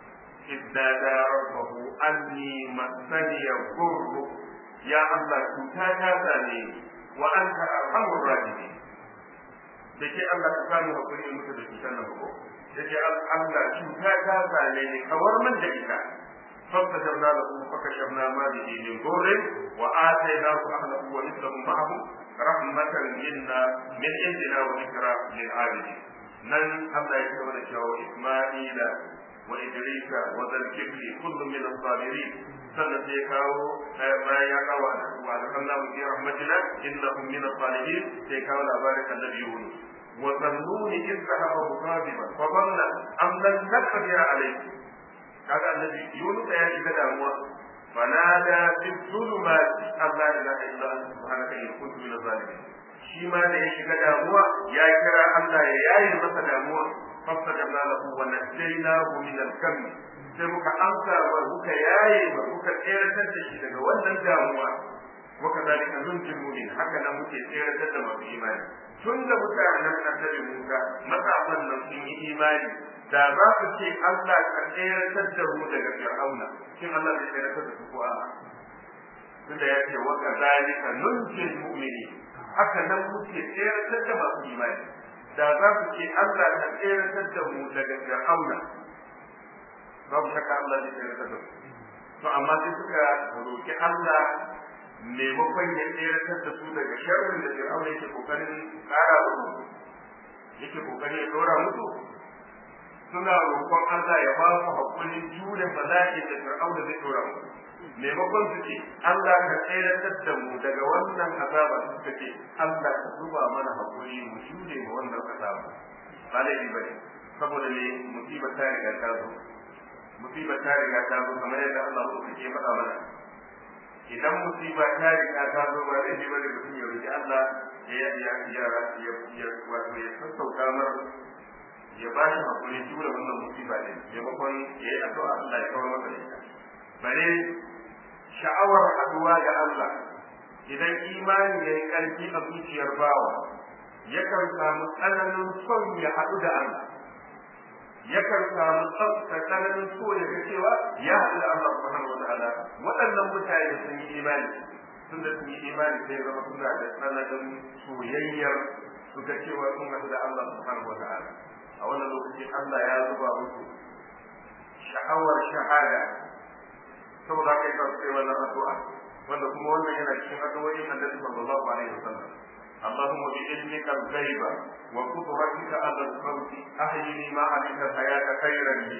iddada rabbahu anni masani yaqurru ya Allah cuta ta same wa anta arhamur rahimin da ke Allah ka samu hakuri in mutu da cutar nan ko yake Allah cuta ta same ni kawar min da ita فاستجبنا له فكشفنا ما به من ضر واتيناه اهله ومثلهم معهم رحمة منا من عندنا وذكرى للعابدين نن الله يكتب cewa إسماعيل وإدريس وذا الكفل كل من الصابرين sannan sai kawo bayan ya kawo wa alhamna mu fi rahmatina innahum min as-salihin sai kawo labarin annabi Yunus wa zannuni idh dhahaba mughadiban fa dhanna am lan naqdir alayhi kaga annabi Yunus ya shiga damuwa fanada fi zulumati Allah ilaha illa anta subhanaka inni kuntu minaz zalimin shi ma da ya shiga damuwa ya kira Allah ya yaye masa damuwa fastajabna lahu wa najaynahu min al-kam sai muka amsa wa muka yaye wa muka tseratar da shi daga wannan damuwa wa kadhalika nunjil mu'min haka nan muke tseratar da masu imani tun da mutanen annabi Musa matsafan nan sun yi imani da za su ce Allah ka tseratar da mu daga Fir'auna shin Allah zai tseratar da su ko a'a tunda ya ce wa kadhalika nunjil mu'minin haka nan muke tseratar da masu imani da za su ce Allah ka tseratar da mu daga Fir'auna babu shakka Allah zai tseratar da su to amma sai suka roki Allah maimakon ya tseratar da su daga sharrin da Fir'auna yake kokarin kara musu yake kokarin ya dora musu suna roƙon Allah ya ba su hakurin jure bala'i da Fir'auna zai dora musu maimakon su ce Allah ka tseratar da mu daga wannan azaba su suka ce Allah ka zuba mana hakuri mu jure ma wannan azaba ba laifi bane saboda ne musibar ta riga ta zo musibar ta riga ta zo kamar yadda Allah ya ke faɗa mana idan musiba ta riga ta zo ba zai ji bane mutum ya roki Allah ya ya ya ya ya wato ya sassauta mar ya ba shi hakuri jure wannan musiba ne maimakon ya yi addu'a Allah ya kawar masa da ita bare sha'awar haduwa da Allah idan imani ya yi ƙarfi a zuciyar bawa yakan samu tsananin son ya haɗu da Allah yakan samu tsananin so ya ga cewa ya haɗu da Allah subhanahu wa ta'ala waɗannan mutane sun yi imani sun da sun yi imani sai zama suna da tsananin soyayyar su ga cewa sun haɗu da Allah subhanahu wa ta'ala a wannan lokaci Allah ya zuba musu sha'awar shahada saboda haka yasa su kai wannan addu'a wanda kuma wannan yana cikin addu'o'in Annabi sallallahu alaihi wasallam اللهم بعلمك الغيب وقدرتك على الخلق احيني ما علمت الحياه خيرا لي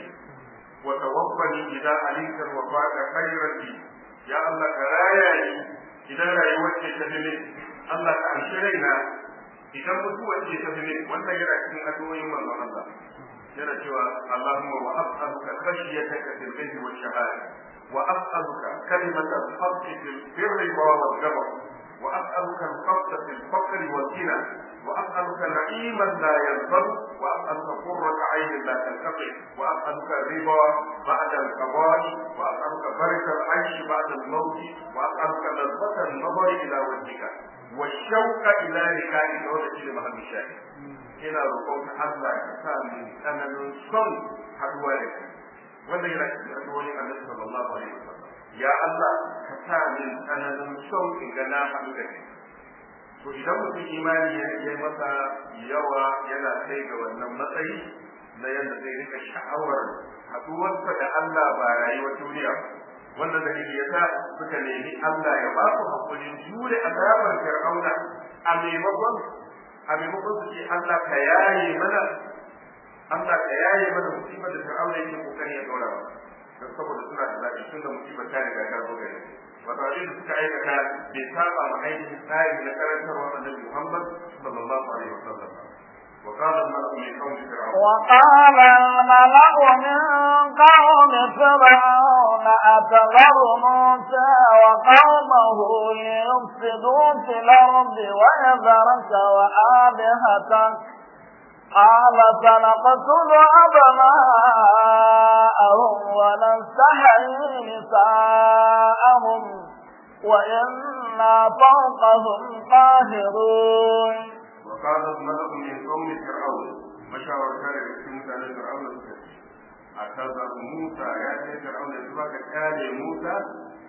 وتوفني اذا علمت الوفاه خيرا لي يا الله كراياني اذا رايوتك تفهمني الله كأنشرينا idan mutuwar ce ta fi wannan yana cikin addu'o'in manzon Allah yana cewa Allahumma wa as'aluka khashyataka fil ghaibi wash shahada wa as'aluka kalimatal haqqi fil birri wal ghadab وأسألك القصد في الفقر والغنى وأسألك نعيما لا ينفد وأسألك قرة عين لا تنقطع وأسألك الرضا بعد القضاء وأسألك بركة العيش بعد الموت وأسألك لذة النظر إلى وجهك والشوق إلى لقائك وجه محمد الشاهد ina roƙon Allah ya sa min tsananin son haɗuwa da kai wanda yana cikin addu'o'in Annabi sallallahu alaihi wasallam ya Allah ka sa min tsananin son in ga na haɗu da kai to idan mutum imani ya yi masa yawa yana kai ga wannan matsayi na yadda zai rika sha'awar haɗuwarsa da Allah ba rayuwar duniya wannan dalili ya sa suka nemi Allah ya ba su hakurin jure azabar fir'auna a maimakon a maimakon su ce Allah ka yaye mana Allah ka yaye mana musibar da fir'auna yake kokari ya dora ba don saboda suna da zaɓi tun da musibar ta riga ta zo gare wata abin da suka aikata bai saba ma ainihin tsari na karantarwa annabi Muhammad sallallahu alaihi wasallam وقال الملأ من قوم فرعون وقال الملأ من قوم فرعون أتذر موسى وقومه ليفسدوا في الأرض ويذرك وآلهتك قال سنقتل أبناءهم ونستحيي نساءهم وإنا فوقهم قاهرون وقال الملأ من قوم فرعون مشاور كان في مكان فرعون أتذر موسى يا فرعون يسبك كان موسى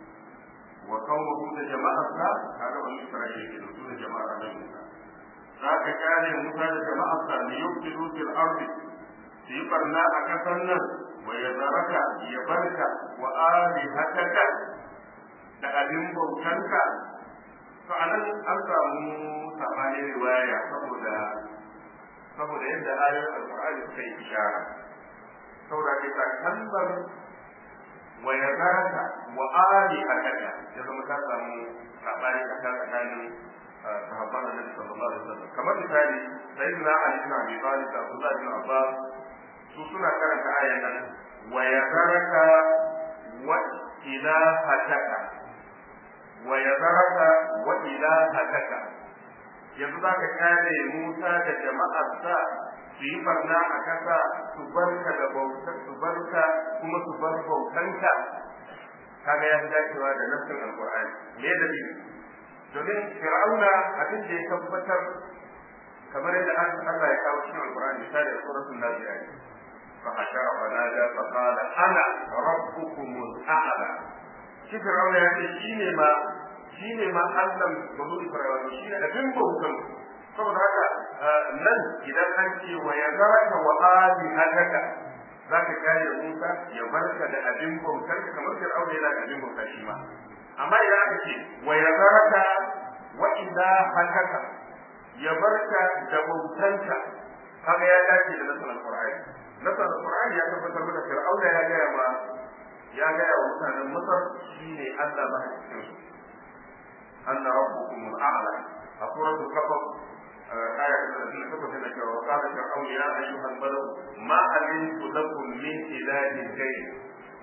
وقومه جماعة هذا بني إسرائيل كانوا جماعة موسى ذاك كان موسى جماعة ليفسدوا في الأرض في برنا أكثرنا ويذرك يبرك وآلهتك da abin bautanka to anan an samu sabanin riwaya saboda saboda yadda ayoyin alqur'ani suka yi ishara saboda kai ta kalmar wa yazaraka wa ali akaka ya zama ta samu sabani tsakanin sahabban annabi sallallahu alaihi wasallam kamar misali sayyidina ali bin abi talib da abdullah bin abbas su suna karanta ayan nan wa yazaraka wa ilahataka wa yazaraka wa ilahataka yanzu za ka kare Musa da jama'arsa su yi barna a kasa su barka da bautar su barka kuma su bar bautanka kaga ya fi dacewa da nassin alqur'ani me da bi domin fir'auna abin da ya tabbatar kamar yadda Allah ya kawo cikin alqur'ani misali a suratul nazi'at fa hashara fa nada fa qala ana rabbukumul a'la shi fir'auna ya ce shine ma shi ne ma Allah bazu Isra'ila shi ne abin bautan saboda haka nan idan an ce wa ya zaraka wa ali hadaka za ka kare Musa ya barka da abin bautar ka kamar Fir'auna yana da abin bauta shi ma amma idan aka ce wa ya zaraka wa idza hadaka ya barka da bautanka kaga ya dace da nasan alqur'ani nasan alqur'ani ya tabbatar da Fir'auna ya gaya ma ya gaya wa mutanen Masar shine Allah ba a cikin su أن ربكم الأعلى سورة الكفر آية 38 وقال فرعون يا أيها الملأ ما علمت لكم من إله غيري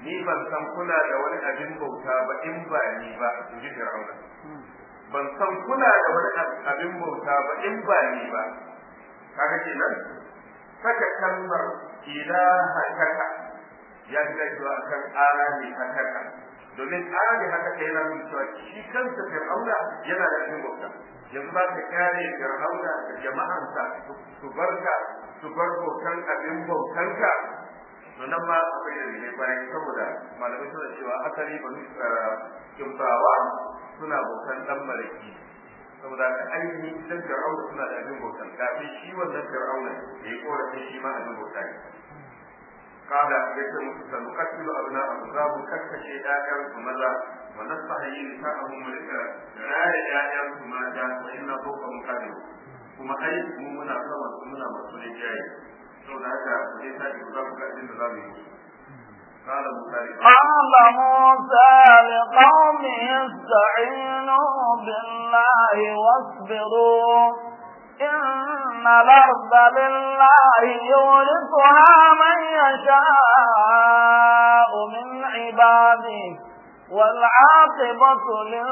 ni ban san kuna da wani abin bauta ba in ba ni ba in ji fir'auna ban san kuna da wani abin bauta ba in ba ni ba kaga kenan saka kalmar ilaha kaka ya fi dacewa akan ali hakaka domin ali hakaka yana nuna cewa shi kansa fir'auna yana da abin bauta yanzu za ka kare fir'auna da jama'ansa su barka su bar bautan abin bautanka to nan ma akwai da ne bayan saboda malamai suna cewa asali banu kimtawa suna bautan dan malaki saboda ka ainihin idan fir'auna suna da abin bautan kafin shi wannan fir'auna ya yi korafin shi ma abin bauta ne kada ya ce musu sanu kasilu abna abu za mu kakkashe ƴaƴan su maza wa nastahi nisa'ahum mu rika raya ƴaƴan su mata wa inna fawqa muqadir kuma ai mu muna sama su muna masu rinjaye saboda haka sai ta ji za ku ga abin da za mu yi قال موسى قال موسى لقومه استعينوا بالله واصبروا إن الأرض لله يورثها من يشاء من عباده والعاقبة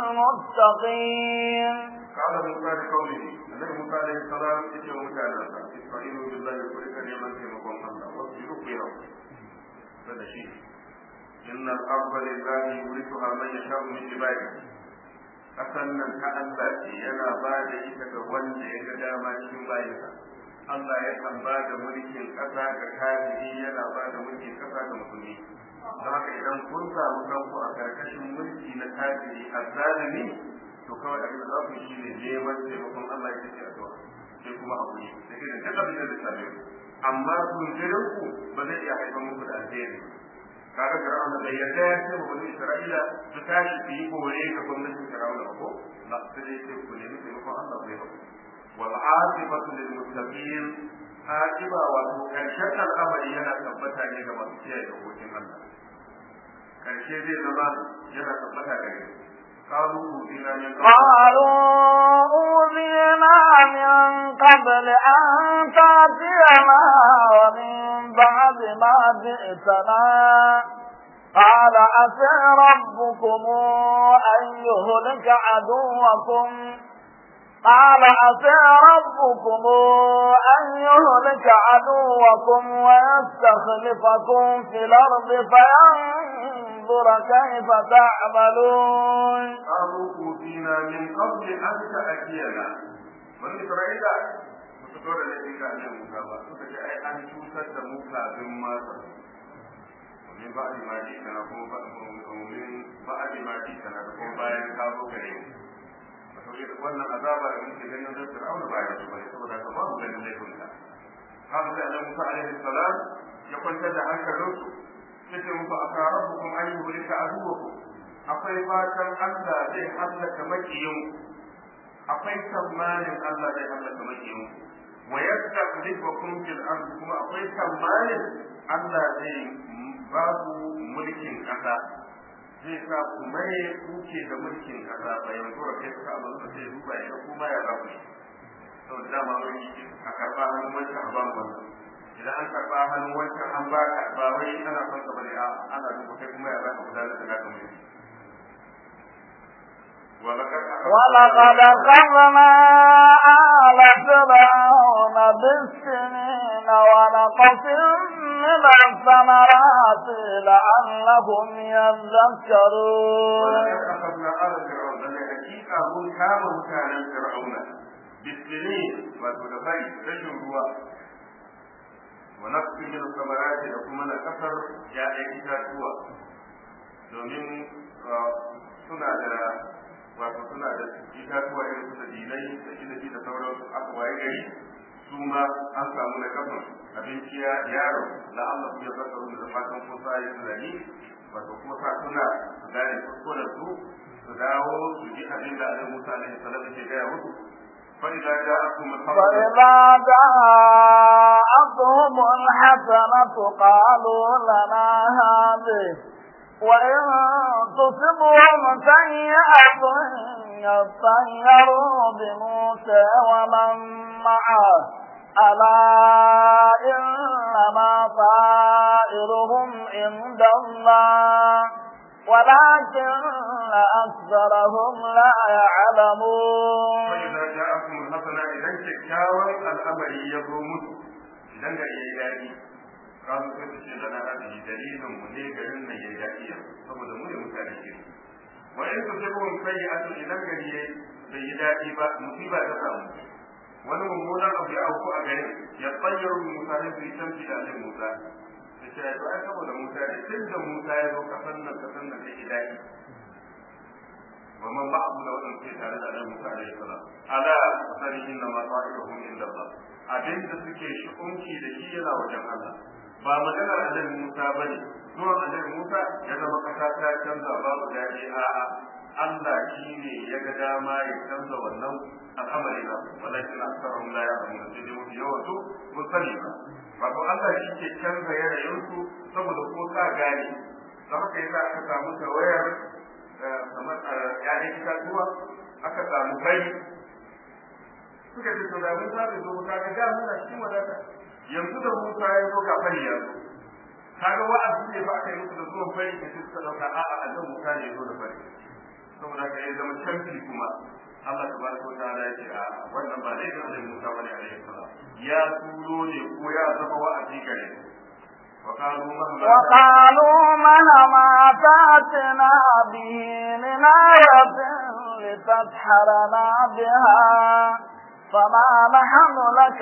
للمتقين قال موسى لقومه النبي موسى عليه السلام يجي مكانا استعينوا بالله ولك نعمة مقام الله واصبروا خيرا هذا شيء إن الأرض لله يورثها من يشاء من عباده ƙasan nan ta Allah ce yana ba da ita ga wanda ya ga dama cikin bayansa Allah ya kan ba da mulkin ƙasa ga kafiri yana ba da mulkin ƙasa ga musulmi don haka idan kun samu kanku a karkashin mulki na kafiri a zalimi to kawai abin da za ku shi ne neman taimakon Allah ya ce addu'a sai kuma a kuri da irin duk abin da zai same ku amma tunjirin ku ba zai iya haifar muku da alheri kaga Fir'auna bai yarda ya ce wa bani Isra'ila su tashi su yi bore ga gwamnatin Fir'auna ba ko ba su dai ce ku nemi taimakon Allah bai ba wal aqibatu lil muttaqin aqiba wato karshen al'amari yana tabbata ne ga masu kiyaye dokokin Allah karshe zai zama yana tabbata gare قالوا أوذينا من قبل قالوا أوذينا من قبل أن تأتينا ومن بعد ما جئتنا قال عسى ربكم أن يهلك عدوكم قال عسى ربكم أن يهلك عدوكم ويستخلفكم في الأرض فينظر كيف تعملون قالوا أوذينا من قبل أن تأتينا من إسرائيل suka da laifin ga annabi Musa ba suka ce ai an cutar da mu kafin ma min ba'di ma ji kana kuma ba min ba'di ma ji kana da kuma bayan ka zo gare mu wato irin wannan azaba da muke ganin da Fir'auna ba ya bane saboda ka ba mu ganin laifin ka haka sai annabi Musa alaihi salam ya kwantar da hankalinsu yace muku akarabukum ayyuhulika aduwakum akwai fatan Allah zai hallaka makiyin akwai tsammanin Allah zai hallaka makiyin wa yastakhlifukum fil ard kuma akwai tsammanin Allah zai ba ku mulkin kasa zai sa ku mai kuke da mulkin kasa bayan kura kai ka abin da zai duba ya kuma ya ba ku to da ma wani a karba hannun wancan a ba mu wannan idan an karba hannun wancan an ba ka ba wai ana son ka bane a ana duba kai kuma ya za ka gudanar da naka mulki ولقد ولقد أخذنا آل فرعون بالسنين ونقص من الثمرات لعلهم يذكرون ولقد أخذنا آل فرعون لأن حقيقة هم كانوا كان فرعون بالسنين وتدبي رجل هو ونقص من الثمرات لكم أنا كفر جاء إتاتوا domin suna da wato suna da itatuwa irin su da dinai da inabi da sauran aka waye gari su ma an samu na kafin abinci ya yaro da Allah ya zaka da fatan ko sai tunani wato kuma sa suna su gane kuskuren su su dawo su ji abin da Annabi Musa alaihi salam ke gaya musu fa idza ja'akum فإذا جاءتهم الحسنة قالوا لنا هذه وإن تصبهم سيئة يطيروا بموسى ومن معه ألا إنما طائرهم عند الله ولكن أكثرهم لا يعلمون فإذا جاءكم الحسنة إذا كيكاوا الأمر يبرمون إذا قال يدادي قالوا كيف لنا هذه دليل مني قالنا يدادي saboda mu ne mutane ke wa in tusibhum sayyi'atu idan gari bai yi daɗi ba musiba ta samu wani mummunan abu ya auku a garin ya tsayar musa ne su yi tamfi da alin musa da ce to ai saboda musa ne tun da musa ya zo kasan nan kasan nan sai daɗi wa man ba abu da waɗanda ke tare da alin musa alaihi salam ala sani inna ma ta'iruhum inda Allah abin da suke shi'unci da shi yana wajen Allah ba maganar alin musa bane zuwan alin musa ya zama kasa ta canza babu daɗi a'a Allah shi ne ya ga dama ya canza wannan al'amari na walakin aksarhum la ya'lamun sai dai mafi yawan su mun sani ba wato Allah shi ke canza yanayin su saboda ko ka gane don haka yasa aka samu tawayar kamar ƴaƴan itatuwa aka samu bai suka ce to da mun sa da zo ka ga da muna cikin wadata yanzu da Musa ya zo ga fari ya zo kaga wa'azi ne ba aka yi musu da zuwan fari da suka dauka a'a annabi Musa ne ya zo da fari saboda ka ya zama canfi kuma Allah tabaraka wa ta'ala ya ce a wannan ba dai da Annabi Musa bane alaihi salam ya turo ne ko ya zama wa'azi gare وقالوا مهما وقالوا مهما تاتنا به من آية لتسحرنا بها فما نحن لك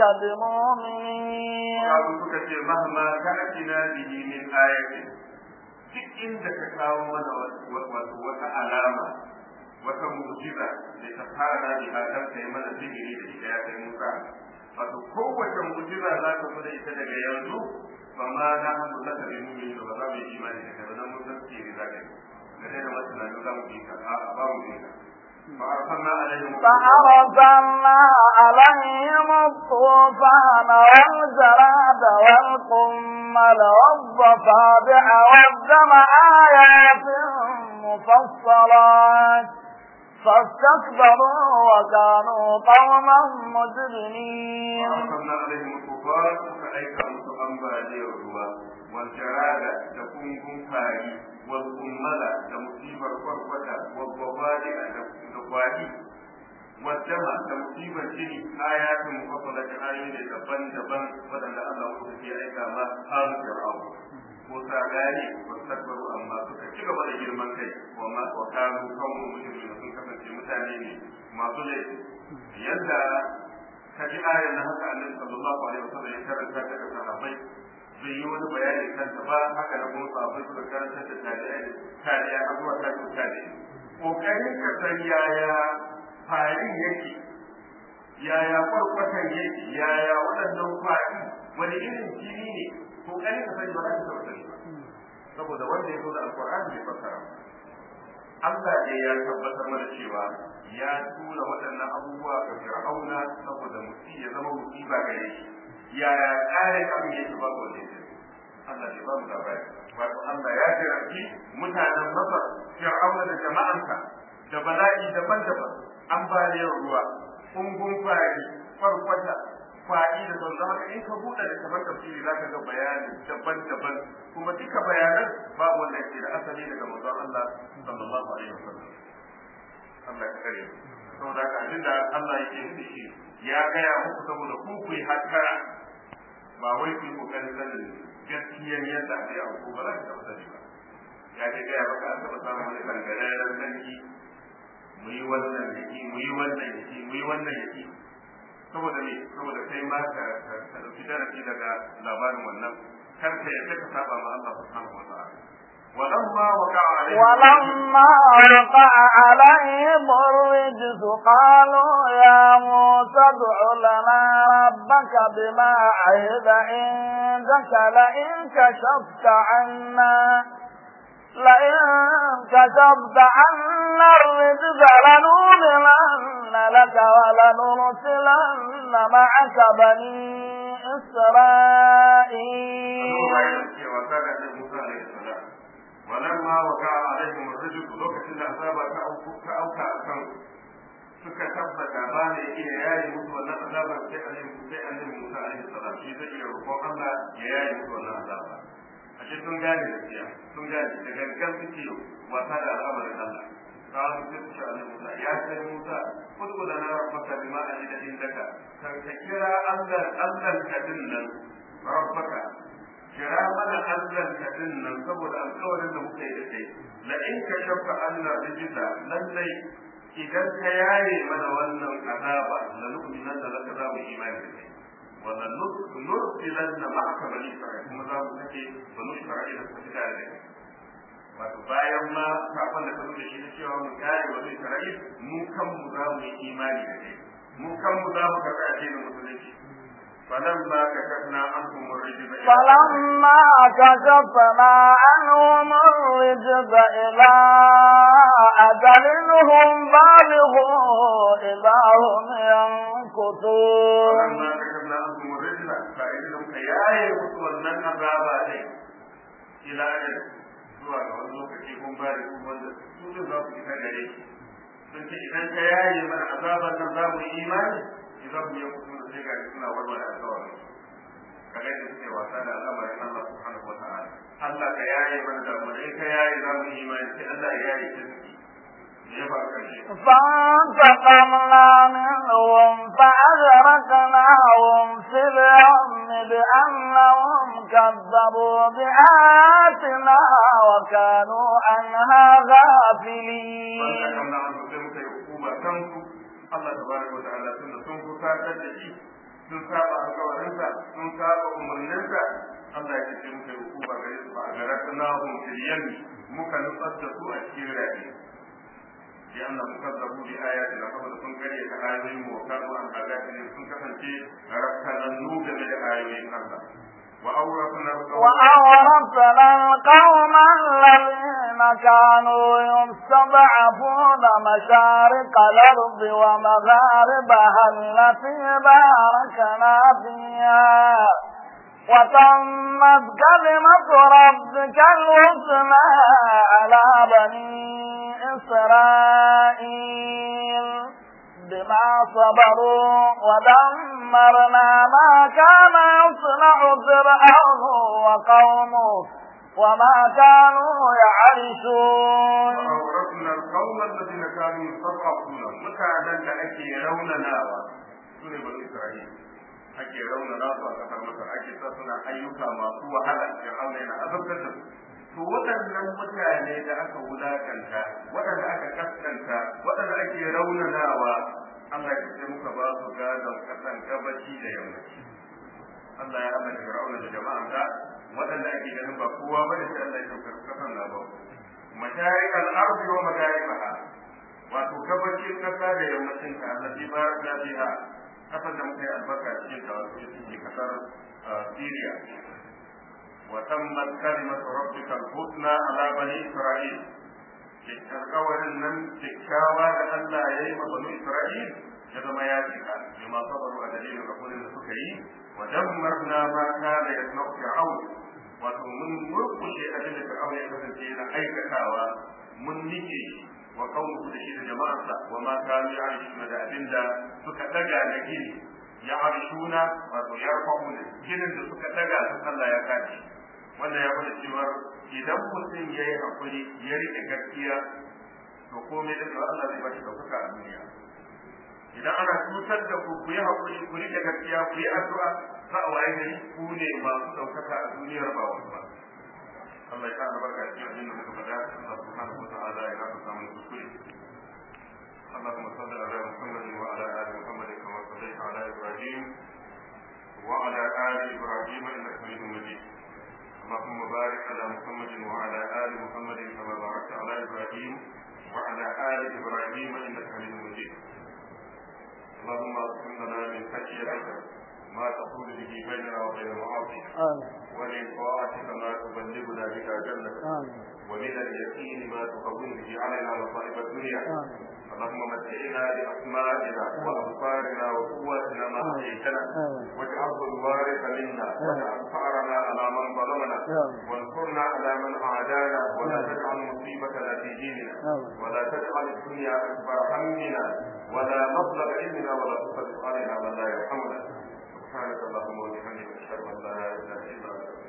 بمؤمنين وقالوا سكت مهما تأتنا به من آية duk inda ka kawo mana wata alama wata mu'jiza da ta fara da biha dan kai mana sihiri da ita ya kai Musa wato kowace mu'jiza za ka zo da ita daga yanzu ba ma na hannu za ka bi mu'mini ba za mu yi imani da kai ba dan mun san sihiri za ka yi da dai da masu nan za mu yi ka a ba mu yi ka فأرسلنا عليهم فأرسلنا عليهم الطوفان والجراد والقمل والضفادع والدم آيات مفصلات فاستكبروا وكانوا قوما مجرمين وأرسلنا عليهم الطوفان فأيك musu ambaliyar ruwa والجراد تكون كنفاري والقمل تمصيبر فرفتا والضفادع تقوالي والدم تمصيبر جني آيات مفصلة آيات دبن دبن ودن الله في أيكا ما آل فرعون ko sa gane ba takbaru amma suka ci gaba da girman kai wa ma wa kanu kawo mujrimin sun kasance mutane ne masu laifi yadda ka ji ayar na haka annabi sallallahu alaihi wasallam ya karanta ta ga sahabbai bai yi wani bayani kanta ba haka na kuma sahabbai suka karanta da tabi'ai tabi'a har zuwa tabi'u tabi'i kokarin ka san yaya farin yake yaya kwarkwatan yake yaya waɗannan fari wani irin jini ne kokarin ka sani ba za ka taɓa sani ba saboda wanda ya zo da alƙur'ani bai fassara Allah ne ya tabbatar mana cewa ya tura waɗannan abubuwa ga Fir'auna saboda mutum ya zama musiba gare shi yaya ƙarin abin yake ba ko ne Allah ne ba mu labari wato Allah ya jirafi mutanen Masar Fir'auna da jama'ansa da bala'i daban-daban ambaliyar ruwa kungun fari farkwata faɗi da sauran haka in ka buɗe da kamar tafsiri za ka ga bayanin daban-daban kuma duka bayanan babu wanda ke da asali daga manzon Allah sallallahu alaihi wasallam Allah ya kare saboda haka abin da Allah yake nufi shi ya gaya muku saboda ku ku yi hakkara ba wai ku yi kokarin sanin gaskiyar yadda aka yi abu ba za ka taɓa sani ba ya ce gaya maka an taɓa samun wani kangararren sarki mu yi wannan yaki mu yi wannan yaki mu yi wannan yaki saboda me saboda kai ma ka ka dauki darasi daga labarin wannan kar ka yadda ka saba ma Allah subhanahu wa ta'ala ولما وقع عليهم ولما وقع عليهم الرجس قالوا يا موسى ادع لنا ربك بما عهد عندك لئن كشفت عنا لئن كشفت عنا الرجز لنؤمنن لك ولنرسلن معك بني إسرائيل ولما وقع عليهم الرجل لوكacin da azaba ta auka ta auka akan suka tabbata ba ne iya yayi musu wannan azaba azaba sai annabi sai annabi Musa alaihi salam shi zai iya roƙon Allah ya yaye musu wannan azaba ashe sun gane gaskiya sun gane da gangan suke wasa da al'amarin Allah قالوا تلك على موسى يا سيد موسى ادخل لنا ربك بما أجد عندك فكرا ألا ألا كدنا ربك kira mana Allah ka dinnan saboda alƙawarin da muka yi da kai la in ka shafa Allah rijida lallai idan ka yaye mana wannan azaba la nu'minan da laka za mu imani da kai wa la nursilanna ma'aka bani isra'il kuma za mu sake bani isra'il da suka fita da kai wato bayan ma kafin da ka zo da shi na cewa mu kare bani isra'il mu kanmu za mu yi imani da kai mu kanmu za mu karɓi addinin musulunci فلما كشفنا عنهم الرجز فلما كشفنا عنهم الرجز إلى أجل هم بالغوا إذا هم ينكثون فلما كشفنا عنهم الرجز فإنهم كياي وصولنا العذاب عليه إلى أجل zuwa ga wani lokaci kun ba da wanda su ne za su fita gare shi sun ce idan ka yaye mana azaban nan za mu yi imani idan mu yi kusur sai ga suna warware alƙawarin kaga da suke wasa da al'amarin Allah subhanahu wa ta'ala Allah ka yaye mana da mu dai ka yaye za mu yi imani sai Allah ya yaye ta suke ya ba karshe فانتقمنا منهم فأغرقناهم في اليم بأنهم كذبوا بآياتنا وكانوا عنها غافلين. فانتقمنا عنهم sai muka yi hukuma kanku Allah tabaraka wa ta'ala tunda sun fusatar da shi sun saba alƙawarinsa sun saba umarninsa Allah ya ce muka yi hukuma gare su ba a garatnahum fil yammi muka nutsar da su a cikin rafi لأنهم كذبوا بآياتنا فقد كن كريه آيوين وكانوا عن آياتنا كن كفنتي ربنا النوب من آيوين الله وأورثنا وأورثنا القوم الذين كانوا يستضعفون مشارق الأرض ومغاربها التي باركنا فيها وتمت كلمة ربك الحسنى على بني إسرائيل بما صبروا ودمرنا ما كان يصنع فرعون وقومه وما كانوا يعرشون وأورثنا القوم الذين كانوا يستضعفون مكانا لأكي روننا سنة بني إسرائيل ake raunana su a kasar masar ake sa suna ayyuka masu wahala fir'auna yana azabtar da su to waɗannan mutane da aka wulakanta waɗanda aka kaskanta waɗanda ake raunanawa Allah ya ce muka ba su gadon kasan gabaci da yammaci Allah ya haɗa fir'auna da jama'an da waɗanda ake ganin ba kowa bane sai Allah ya saukar kasan na ba masharik al-ardi wa magaribaha wato gabacin kasa da yammacin ta allati barakna biha kasar da muka yi albarka cikin ta wasu cikin kasar Syria wa tammat kalimatu rabbika al-husna ala bani Isra'il alƙawarin nan kyakkyawa da Allah ya yi ma bani Isra'il ya zama ya cika bima sabaru a dalilin hakurin da suka yi wa dammarna ma kana yasna'u fir'aun wato mun murkushe abin da fir'aun ya kasance yana aikatawa mun nike shi wa qawmuhu da shi da jama'arsa wa ma kanu ya'rishuna da abinda suka daga na gini ya'rishuna wato yarfa'una ginin da suka daga sun Allah ya kace wanda ya bada cewa idan mutum ya yi hakuri ya rike gaskiya to komai da Allah zai bashi ɗaukaka a duniya idan ana cutar da ku ku yi hakuri ku rike gaskiya ku yi addu'a za a waye gari ku ne masu ɗaukaka a duniyar ba wasu ba Allah ya sa albarka cikin abin da muka faɗa Allah subhanahu wa ta'ala ya gafa samun kuskure اللهم صل على محمد وعلى ال محمد كما صليت على ابراهيم وعلى ال ابراهيم انك حميد مجيد اللهم بارك على محمد وعلى ال محمد كما باركت على ابراهيم وعلى ال ابراهيم انك حميد مجيد اللهم اغفر لنا من خشيتك ما تقول به بيننا وبين المعاصي ومن طاعتك ما تبلغنا بها جنتك ومن اليقين ما تهون به علينا مصائب الدنيا اللهم متعنا باسمائنا وابصارنا وقواتنا ما احييتنا واجعله الوارث منا واجعل ثارنا على من ظلمنا وانصرنا على من عادانا ولا تجعل مصيبتنا في ديننا ولا تجعل الدنيا اكبر همنا ولا مبلغ علمنا ولا تسلط علينا من لا يرحمنا سبحانك اللهم وبحمدك اشهد ان لا اله الا انت